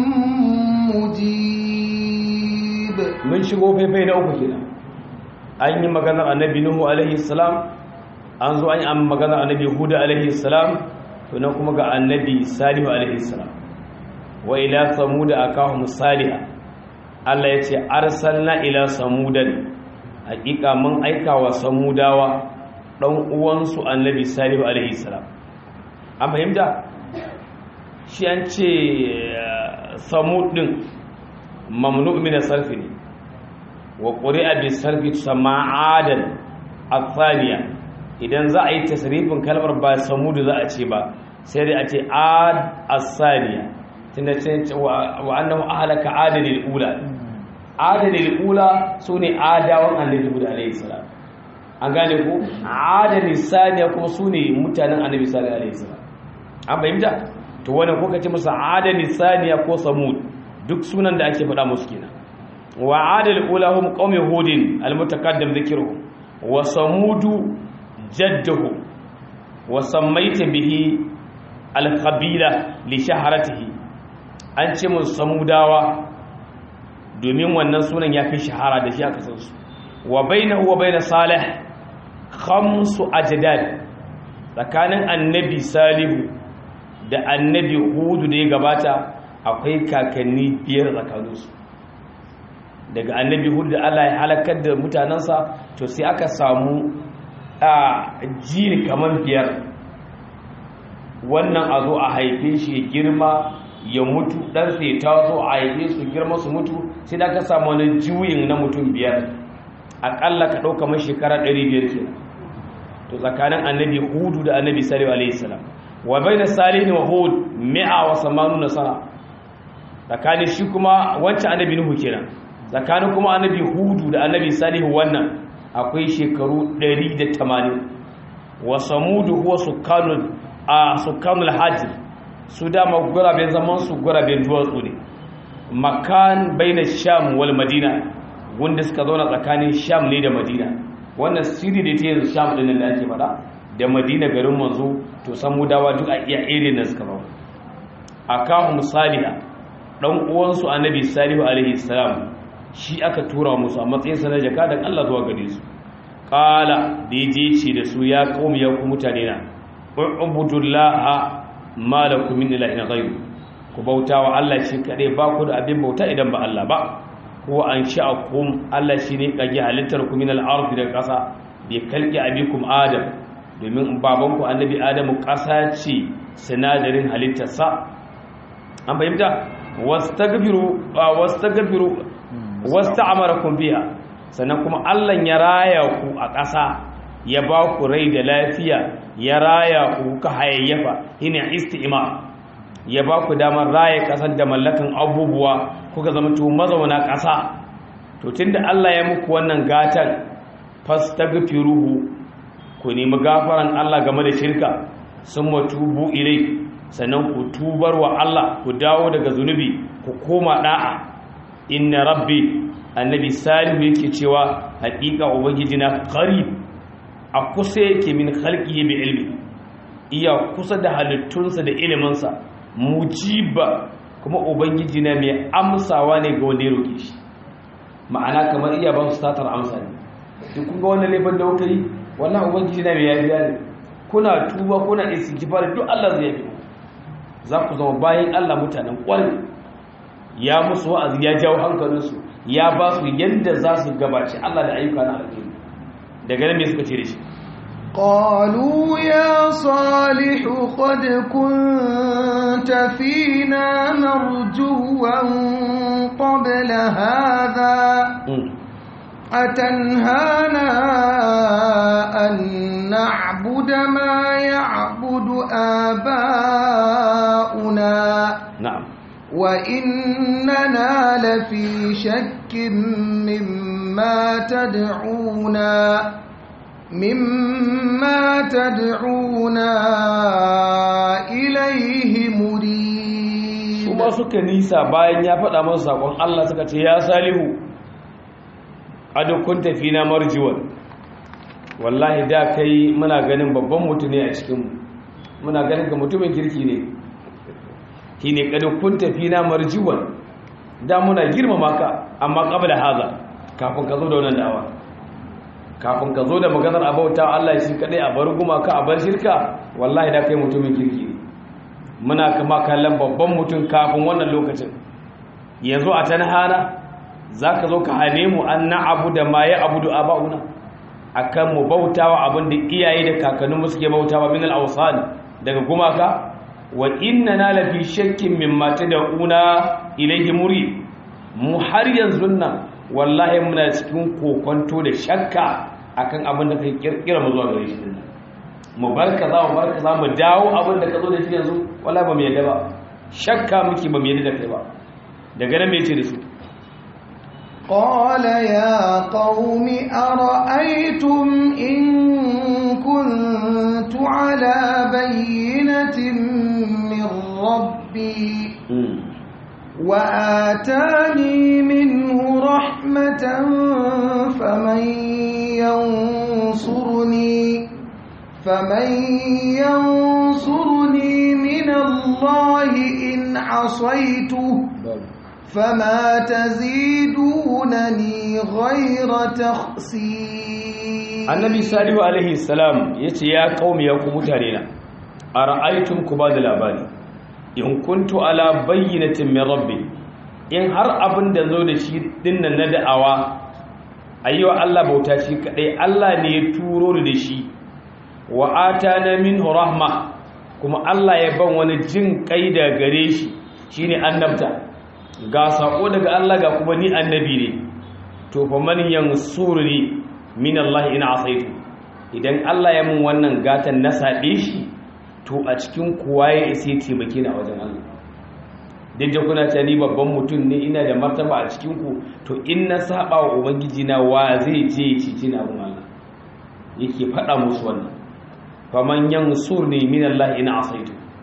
مجيب من shigo faifai na uku kenan an yi maganar annabi nuhu alaihi salam an zo an yi maganar annabi huda alaihi salam to nan kuma ga annabi salihu alaihi salam wa ila samuda akahum salihah Allah ya ce arsalna ila samudan hakika mun aika wa samudawa dan uwansu annabi salihu alaihi salam an fahimta shi an ce samud din mamnu min sarfi ne wa quri'a bi sarfi sama'adan athaniya idan za a yi tasrifin kalmar ba samudu za a ce ba sai dai a ce ad as-saniya tunda ce wa annahu ahlaka adalil ula adalil ula sune adawan annabi Hud alayhi salam an gane ko adalil saniya kuma sune mutanen annabi sallallahu alaihi salam an fahimta to wannan ko kace musu adalil saniya ko samud duk sunan da ake faɗa musu kenan wa adalil ula hum qaumi hudin almutaqaddam dhikruhum wa samudu jadduhu wa sammaita bihi alqabila li shaharatihi an ce mun samudawa domin wannan sunan ya fi shahara da shi aka san su wa bainahu wa bain salih khamsu ajdad tsakanin annabi salihu da annabi hudu da ya gabata akwai kakanni biyar tsakaninsu daga annabi hudu da Allah ya halakar da mutanensa to sai aka samu a jini kamar biyar wannan a zo a haife shi ya girma ya mutu dan sai ta zo a haife su girma su mutu sai da ka samu wani juyin na mutum biyar akalla ka ɗauka mai shekara 500 ke to tsakanin annabi hudu da annabi salihu alaihi salam wa bai da salihu wa hud mi'a wa samanu na sana tsakanin shi kuma wancan annabi nuhu kenan tsakanin kuma annabi hudu da annabi salihu wannan akwai shekaru 180 wa samudu huwa sukanul a sukanul hajj su dama guraben zaman su guraben duwatsu ne makan baina sham wal madina wanda suka zauna tsakanin sham ne da madina wannan sirri da ta yanzu sham din da ake faɗa da madina garin manzo to san mudawa duk a iya area nan suka zauna akahum salihah dan uwansu annabi salihu alaihi salam shi aka tura musu a matsayin sa na jakadan Allah zuwa gare su qala da yaje ce da su ya qaumi ya ku mutane na ubudullaha ma lakum min ilahin ghayr ku bautawa Allah shi kadai ba ku da abin bauta idan ba Allah ba ko an sha'akum Allah shi ne kage halittar ku min al-ard da kasa bi kalki abikum adam domin babanku annabi adamu kasa ce sinadarin halittarsa an fahimta wastagfiru wastagfiru wasta'amarakum biha sannan kuma Allah ya raya ku a ƙasa ya ba ku rai da lafiya ya raya ku ka hayayyafa ina isti'ma ya ba ku damar raya ƙasar da mallakan abubuwa kuka zama to mazauna ƙasa to tunda Allah ya muku wannan gatan fastagfiruhu ku nemi gafaran Allah game da shirka sun matubu ilai sannan ku tubar wa Allah ku dawo daga zunubi ku koma da'a inna rabbi annabi salihu yake cewa haƙiƙa ubangiji na qarib a kusa yake min khalqihi bi ilmi iya kusa da halittunsa da iliminsa mujiba kuma ubangiji na mai amsawa ne ga wanda ya roke shi ma'ana kamar iya ba su satar amsa ne duk kun ga wannan laifin da kuka yi wallahi ubangiji na mai yafiya ne kuna tuba kuna istighfar duk Allah zai yafi za ku zama bayan Allah mutanen ƙwarai ya musu wa'azi ya jawo hankalinsu ya ba su yadda za su gabaci Allah da ayyuka na alheri daga nan me suka ce da shi قالوا يا صالح قد كنت فينا مرجوا قبل هذا أتنهانا أن نعبد ما يعبد آباؤنا na'am وإننا لفي شك مما تدعونا مما تدعونا إليه مريب kuma suka nisa bayan ya faɗa masu sakon Allah suka ce ya salihu adukun tafi na marjiwan wallahi da kai muna ganin babban mutum ne a cikinmu muna ganin ka mutumin kirki ne shi ne kadukun tafi na marjiwan da muna girmama ka amma da haza kafin ka zo da wannan dawa kafin ka zo da maganar abauta Allah shi kadai a bar gumaka a bar shirka wallahi da kai mutumin kirki ne muna kama kallon babban mutum kafin wannan lokacin yanzu a tanhana za ka zo ka hane mu an na abu da ma ya abu da aba'una a kan mu bautawa abin da iyaye da kakanninmu suke bautawa min al'ausan daga gumaka wa inna na lafi shakkin min mata da una ilaihi muri mu har yanzu nan wallahi muna cikin kokonto da shakka akan abin da kai kirkira mu zuwa gare shi dinnan mu bar kaza mu bar kaza mu dawo abin da ka zo da shi yanzu wala ba mu yadda ba shakka muke ba mu yadda da kai ba daga nan me yace da su قال يا قوم أرأيتم إن كنت على بينة من ربي وآتاني منه رحمة فمن ينصرني فمن ينصرني من الله إن عصيته فما تزيدونني غير تخسير annabi salihu alaihi salam ya ce ya kaumi ya ku mutane na a ra'aitun ku ba da labari in kuntu ala bayyinatin min rabbi in har abin da zo da shi dinnan na da'awa ayyuwa Allah bauta shi kadai Allah ne ya turo ni da shi wa atana minhu rahma kuma Allah ya ban wani jin kai da gare shi shine annabta ga sako daga Allah ga kuma ni annabi ne to fa man yansuruni min Allah in asaitu idan Allah ya mun wannan gatan na saɗe shi to a cikin kuwa ya isa taimake ni a wajen Allah duk da kuna ta ni babban mutum ne ina da martaba a cikin ku to in na saba wa ubangiji na wa zai je ya cici na abun Allah yake faɗa musu wannan faman yansurni min Allah in asaitu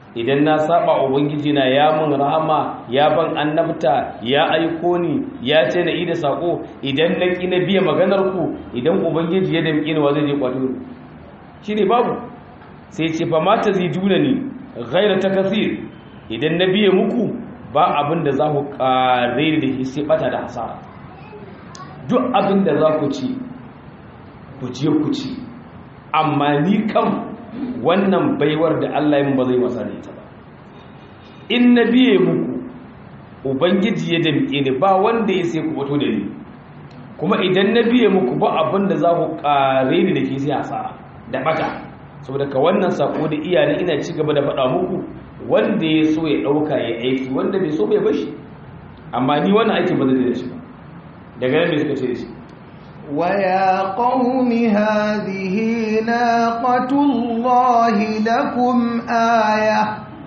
idan na saba ubangiji na ya mun rahama ya ban annabta ya aiko ni ya ce na ida sako idan na ki na biya maganar ku idan ubangiji ya damƙi ni wa zai je kwato shine babu sai ce fa mata ziduna ni ghaira takasir idan na biye muku ba abin da za ku kare da shi sai bata da hasara duk abin da za ku ci ku je ku ci amma ni kam wannan baiwar da Allah yin ba zai wasa da ita ba in na biye muku ubangiji ya damƙe ni ba wanda ya sai ku fito da ni kuma idan na biye muku ba abin da za ku kare ni da ke sai hasara da bata saboda ka wannan sako da iyali ina ci gaba da faɗa muku wanda ya so ya ɗauka ya aiki wanda bai so bai bashi amma ni wannan aikin ba zai da shi ba daga nan mai suka ce da shi ويا قوم هذه ناقة الله لكم آية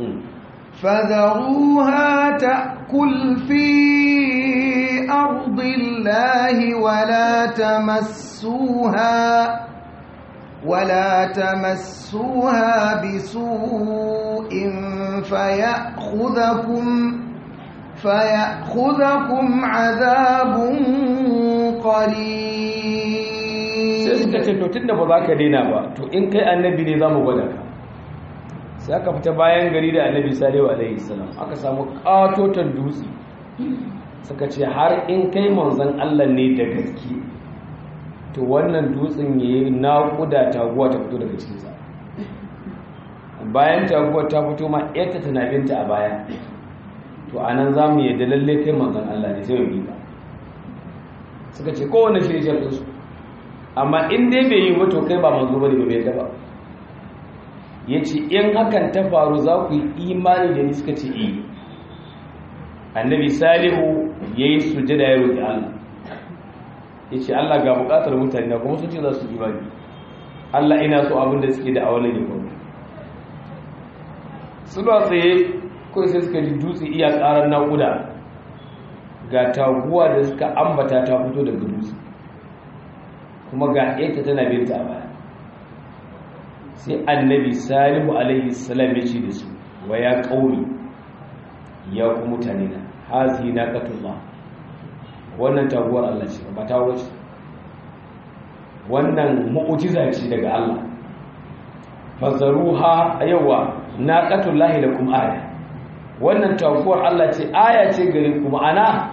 فذروها تأكل في أرض الله ولا تمسوها ولا تمسوها بسوء فيأخذكم فيأخذكم عذاب قريب sai suka ce to tunda ba za ka daina ba to in kai annabi ne za mu gwada ka sai aka fita bayan gari da annabi salihu alaihi salam aka samu katotan dutse suka ce har in kai manzon Allah ne da gaske to wannan dutsen yayi naƙuda taguwa ta fito daga cikinsa bayan taguwa ta fito ma yadda tana binta a baya to anan za mu yadda lalle kai manzon Allah ne sai mu bi ka suka ce kowane shirye su amma in dai bai yi wato kai ba manzo bane ba bai yadda ba ya ce in hakan ta faru za ku yi imani da ni suka ce iya annabi salihu ya yi sujada ya roƙi allah ya ce allah ga buƙatar mutane na kuma sun ce za su imani allah ina so abin da suke da a wani ne kuma suna tsaye kawai sai suka ji dutse iya ƙarar naƙuda ga taguwa da suka ambata ta fito daga dutse kuma ga ita tana binta a baya sai annabi salihu alaihi salam ya ce da su wa ya ƙauni ya ku mutane na hazi na katullah wannan taguwar Allah ce ba ta wuce wannan mu'ujiza ce daga Allah fazaruha yawa na katullahi lakum aya wannan taguwar Allah ce aya ce gare ku ma'ana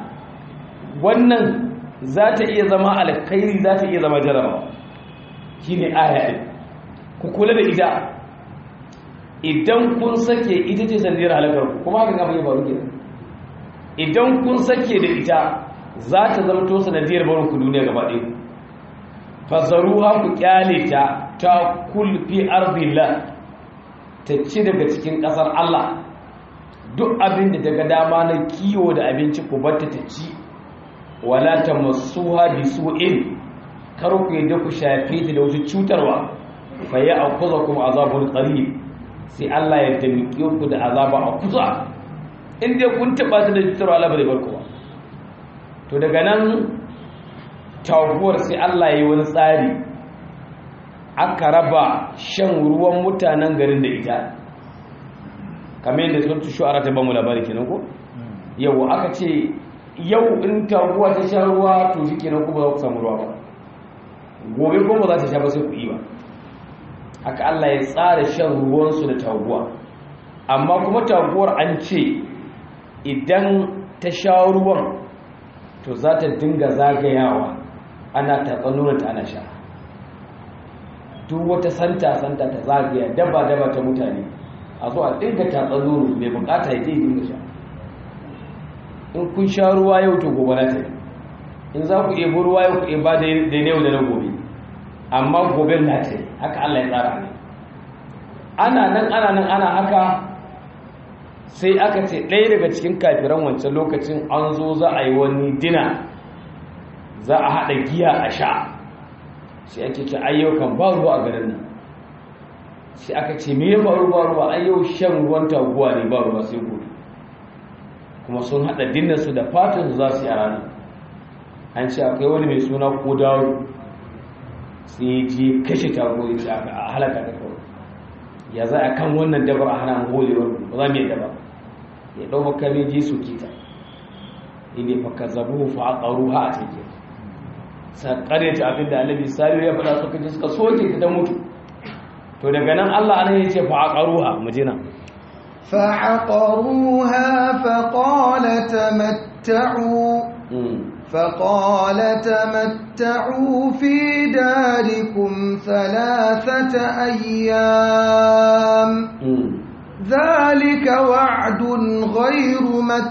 wannan za ta iya zama alkhairi za ta iya zama jarabawa shine aya din ku kula da ita idan kun sake ita ce sandiyar halakar ku kuma haka gaba ya faru ke idan kun sake da ita za ta zama to sanadiyar barin ku duniya gaba ɗaya fasaruha ku kyale ta ta kulfi arzillah ta ci daga cikin ƙasar Allah duk abin da daga dama na kiwo da abinci ku batta ta ci wala ta masuha bi su'in kar ku yadda ku shafe ta da wata cutarwa faye a kuza kuma azabun qarib sai Allah ya damike ku da azaba a kusa in dai kun taba ta da cutarwa Allah bai bar ku ba to daga nan taguwar sai Allah ya yi wani tsari aka raba shan ruwan mutanen garin da ita kamar yadda sun tushu a rata bamu labari kenan ko yau aka ce yau in taguwa ta sha ruwa to shi kenan kuma za ku samu ruwa ba gobe kuma za ta sha ba sai ku yi ba haka Allah ya tsara shan ruwansu da taguwa amma kuma taguwar an ce idan ta sha ruwan to za ta dinga zagayawa ana tatsanunanta ana sha duk wata santa-santa ta zagaya daba-daba ta mutane a zo a dinga tatsanunu mai bukata ya je dinga sha in kun sha ruwa yau to gobe na ta in za ku ebo ruwa yau ku eba da yau da na gobe amma gobe na ta haka Allah ya tsara ne ana nan ana nan ana haka sai aka ce ɗaya daga cikin kafiran wancan lokacin an zo za a yi wani dina za a haɗa giya a sha sai ake ce ayyukan ba ruwa a garin nan sai aka ce me ya faru ba ruwa ayyau shan ruwan taguwa ne ba ruwa sai gobe kuma sun haɗa dinarsu da fatan za su yi a ranar an ce akwai wani mai suna ko dawo sai je kashe taguwa ya ce a halaka ta kawai ya za a kan wannan dabar a hana holewar ba za mu yi daba ya ɗau makami je su kita inda fa ka zabu fa a ƙaru ha a cikin sa ƙaryata abin da annabi salihu ya faɗa suka ji suka soke ta ta mutu to daga nan allah ana ya ce fa a ƙaru ha mu je nan فعقروها فقال تمتعوا فقال تمتعوا في داركم ثلاثة أيام ذلك وعد غير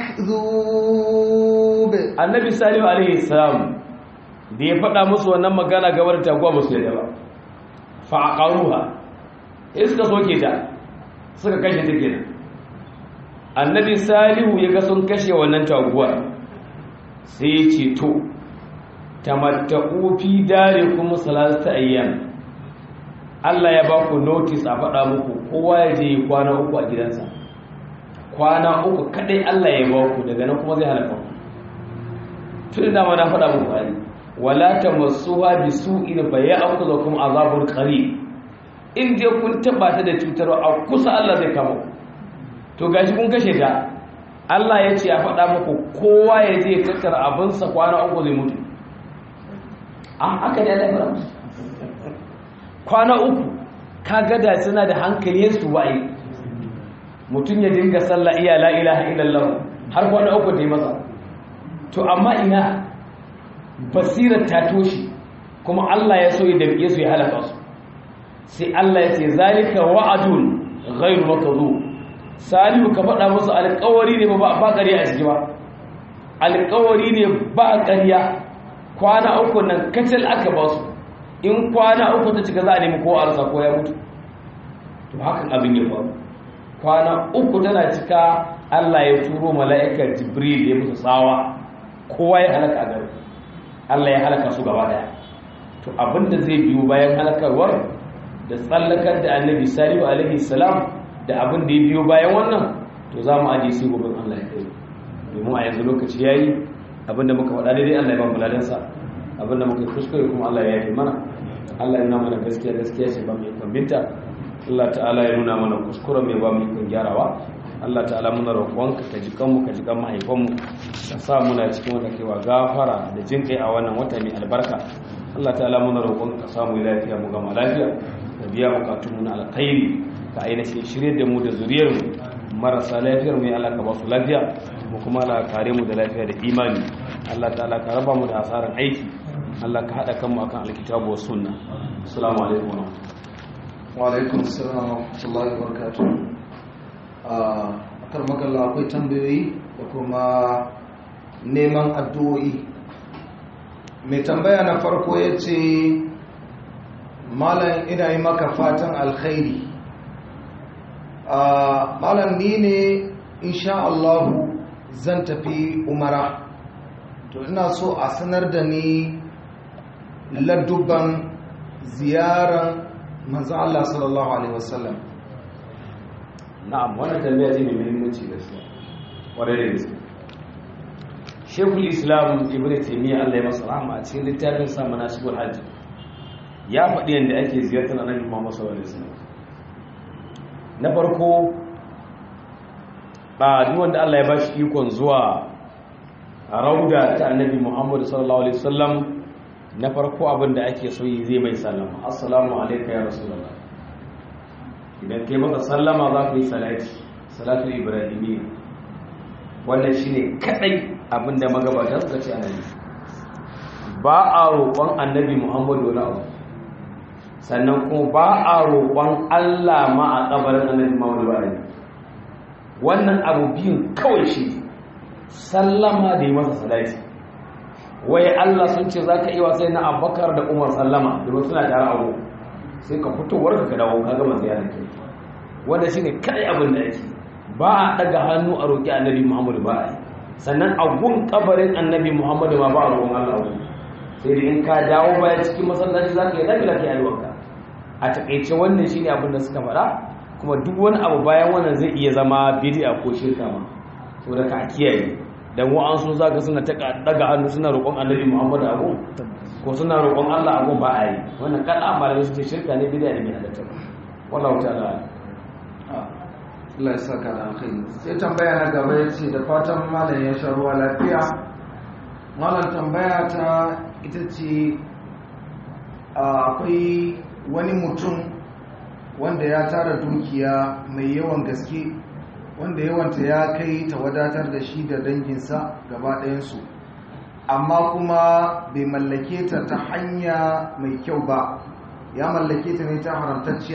مكذوب النبي صلى الله عليه وسلم da ya faɗa musu wannan magana ga wadda taguwa musu yadda ba fa'aqaruha sai suka soke ta suka kashe ta kenan annabi salihu ya ga sun kashe wannan taguwar sai ya ce to tamatta'u fi darikum salasata ayyam Allah ya ba ku notice a faɗa muku kowa ya je kwana uku a gidansa kwana uku kadai Allah ya ba ku daga nan kuma zai halaka ku tun da ma na faɗa muku ai wala tamassuha bisu'in fa ya'khudhukum azabun qarib in dai kun taba ta da cutarwa a kusa Allah zai kama ku to gashi kun kashe ta Allah ya ce a faɗa muku kowa ya je ya tattara abinsa kwana uku zai mutu a haka ne Allah ya kwana uku ka gada suna da hankali su wa'i mutum ya dinga sallah iya la ilaha illallah har kwana uku da yi masa to amma ina basirar ta toshi kuma Allah ya so ya damƙe su ya halaka su sai Allah ya ce zalika wa'adun ghairu makdhub salihu ka faɗa musu alƙawari ne ba ba ƙarya a ciki ba alƙawari ne ba ƙarya kwana uku nan kacal aka ba su in kwana uku ta cika za a nemi ko arsa ko ya mutu to hakan abin ya faru kwana uku tana cika Allah ya turo mala'ikar jibril ya musu tsawa kowa ya halaka a gari Allah ya halaka su gaba daya to abinda zai biyo bayan halakarwar da tsallakar da annabi salihu alaihi salam da abin da ya biyo bayan wannan to za mu aje sai gobe Allah ya kai domin a yanzu lokaci yayi abinda muka faɗa daidai Allah ya ba mu ladansa abinda muka kuskure kuma Allah ya yi mana Allah ya nuna mana gaskiya gaskiya ce ba mu ikon binta Allah ta'ala ya nuna mana kuskuren mai ba mu ikon gyarawa Allah ta'ala muna roƙonka ka ji kanmu ka ji kan mahaifanmu ka sa muna cikin wanda kaiwa gafara da jin kai a wannan wata mai albarka Allah ta'ala muna roƙonka ka samu lafiya mu gama lafiya ka biya bukatunmu na alkhairi ka ainihin shirye da mu da zuriyarmu marasa lafiyar mu ya Allah ka ba su lafiya mu kuma Allah kare mu da lafiya da imani Allah ta'ala ka raba mu da asaran aiki Allah ka hada kanmu akan alkitabu was sunna assalamu alaikum wa wa alaikum assalam wa rahmatullahi wa barakatuh a kan magalla akwai tambayoyi da kuma neman addu'o'i mai tambaya na farko ya ce malam ina yi maka fatan alkhairi malam ni ne insha Allahu zan tafi umara to ina so a sanar da ni ladubban ziyaran manzo Allah sallallahu alaihi wasallam na'am wannan tambaya ce mai muhimmanci gaskiya kwarai da gaske Sheikhul Islam Ibn Taymiyyah Allah ya masa rahama a cikin littafin sa Manasibul Hajj ya faɗi yadda ake ziyartar Annabi Muhammad sallallahu alaihi wasallam na farko ba duk wanda Allah ya ba shi ikon zuwa rauda ta Annabi Muhammad sallallahu alaihi wasallam na farko abin da ake so yi zai mai sallama assalamu alayka ya rasulullah idan kai maka sallama za ka yi salati salatu ibrahimiyya wannan shine kadai abin da magabata suka ce annabi ba a roƙon annabi muhammadu wani abu sannan kuma ba a roƙon allah ma a ƙabarin annabi muhammadu ba wannan abu biyun kawai shi sallama da yi masa salati wai Allah sun ce za ka iya sai na abakar da umar sallama domin suna tare abu sai ka fito warka ka dawo ka gama ziyara ke wanda shi ne kai abin da ake ba a daga hannu a roƙi annabi muhammadu ba a yi sannan a gun kabarin annabi muhammadu ma ba a roƙon Allah abu sai da in ka dawo baya cikin masallaci za ka yi lafiya ka yi wanka a taƙaice wannan shi ne abin da suka faɗa kuma duk wani abu bayan wannan zai iya zama bidi'a ko shirka ma saboda ka kiyaye dan wa'ansu za ka suna daga hannu suna roƙon annabi muhammadu abu ko suna roƙon allah abu ba a yi wannan kan amma da su ce shirka ne bidiyar da mai halatta wallahu ta'ala Allah ya saka da alkhairi sai tambaya na gaba ya ce da fatan malam ya sha ruwa lafiya malam tambaya ta ita ce akwai wani mutum wanda ya tara dukiya mai yawan gaske wanda yawanta ya kai ta wadatar da shi da danginsa gaba ɗayansu amma kuma bai mallake ta ta hanya mai kyau ba ya mallake ta ne ta haramtacciya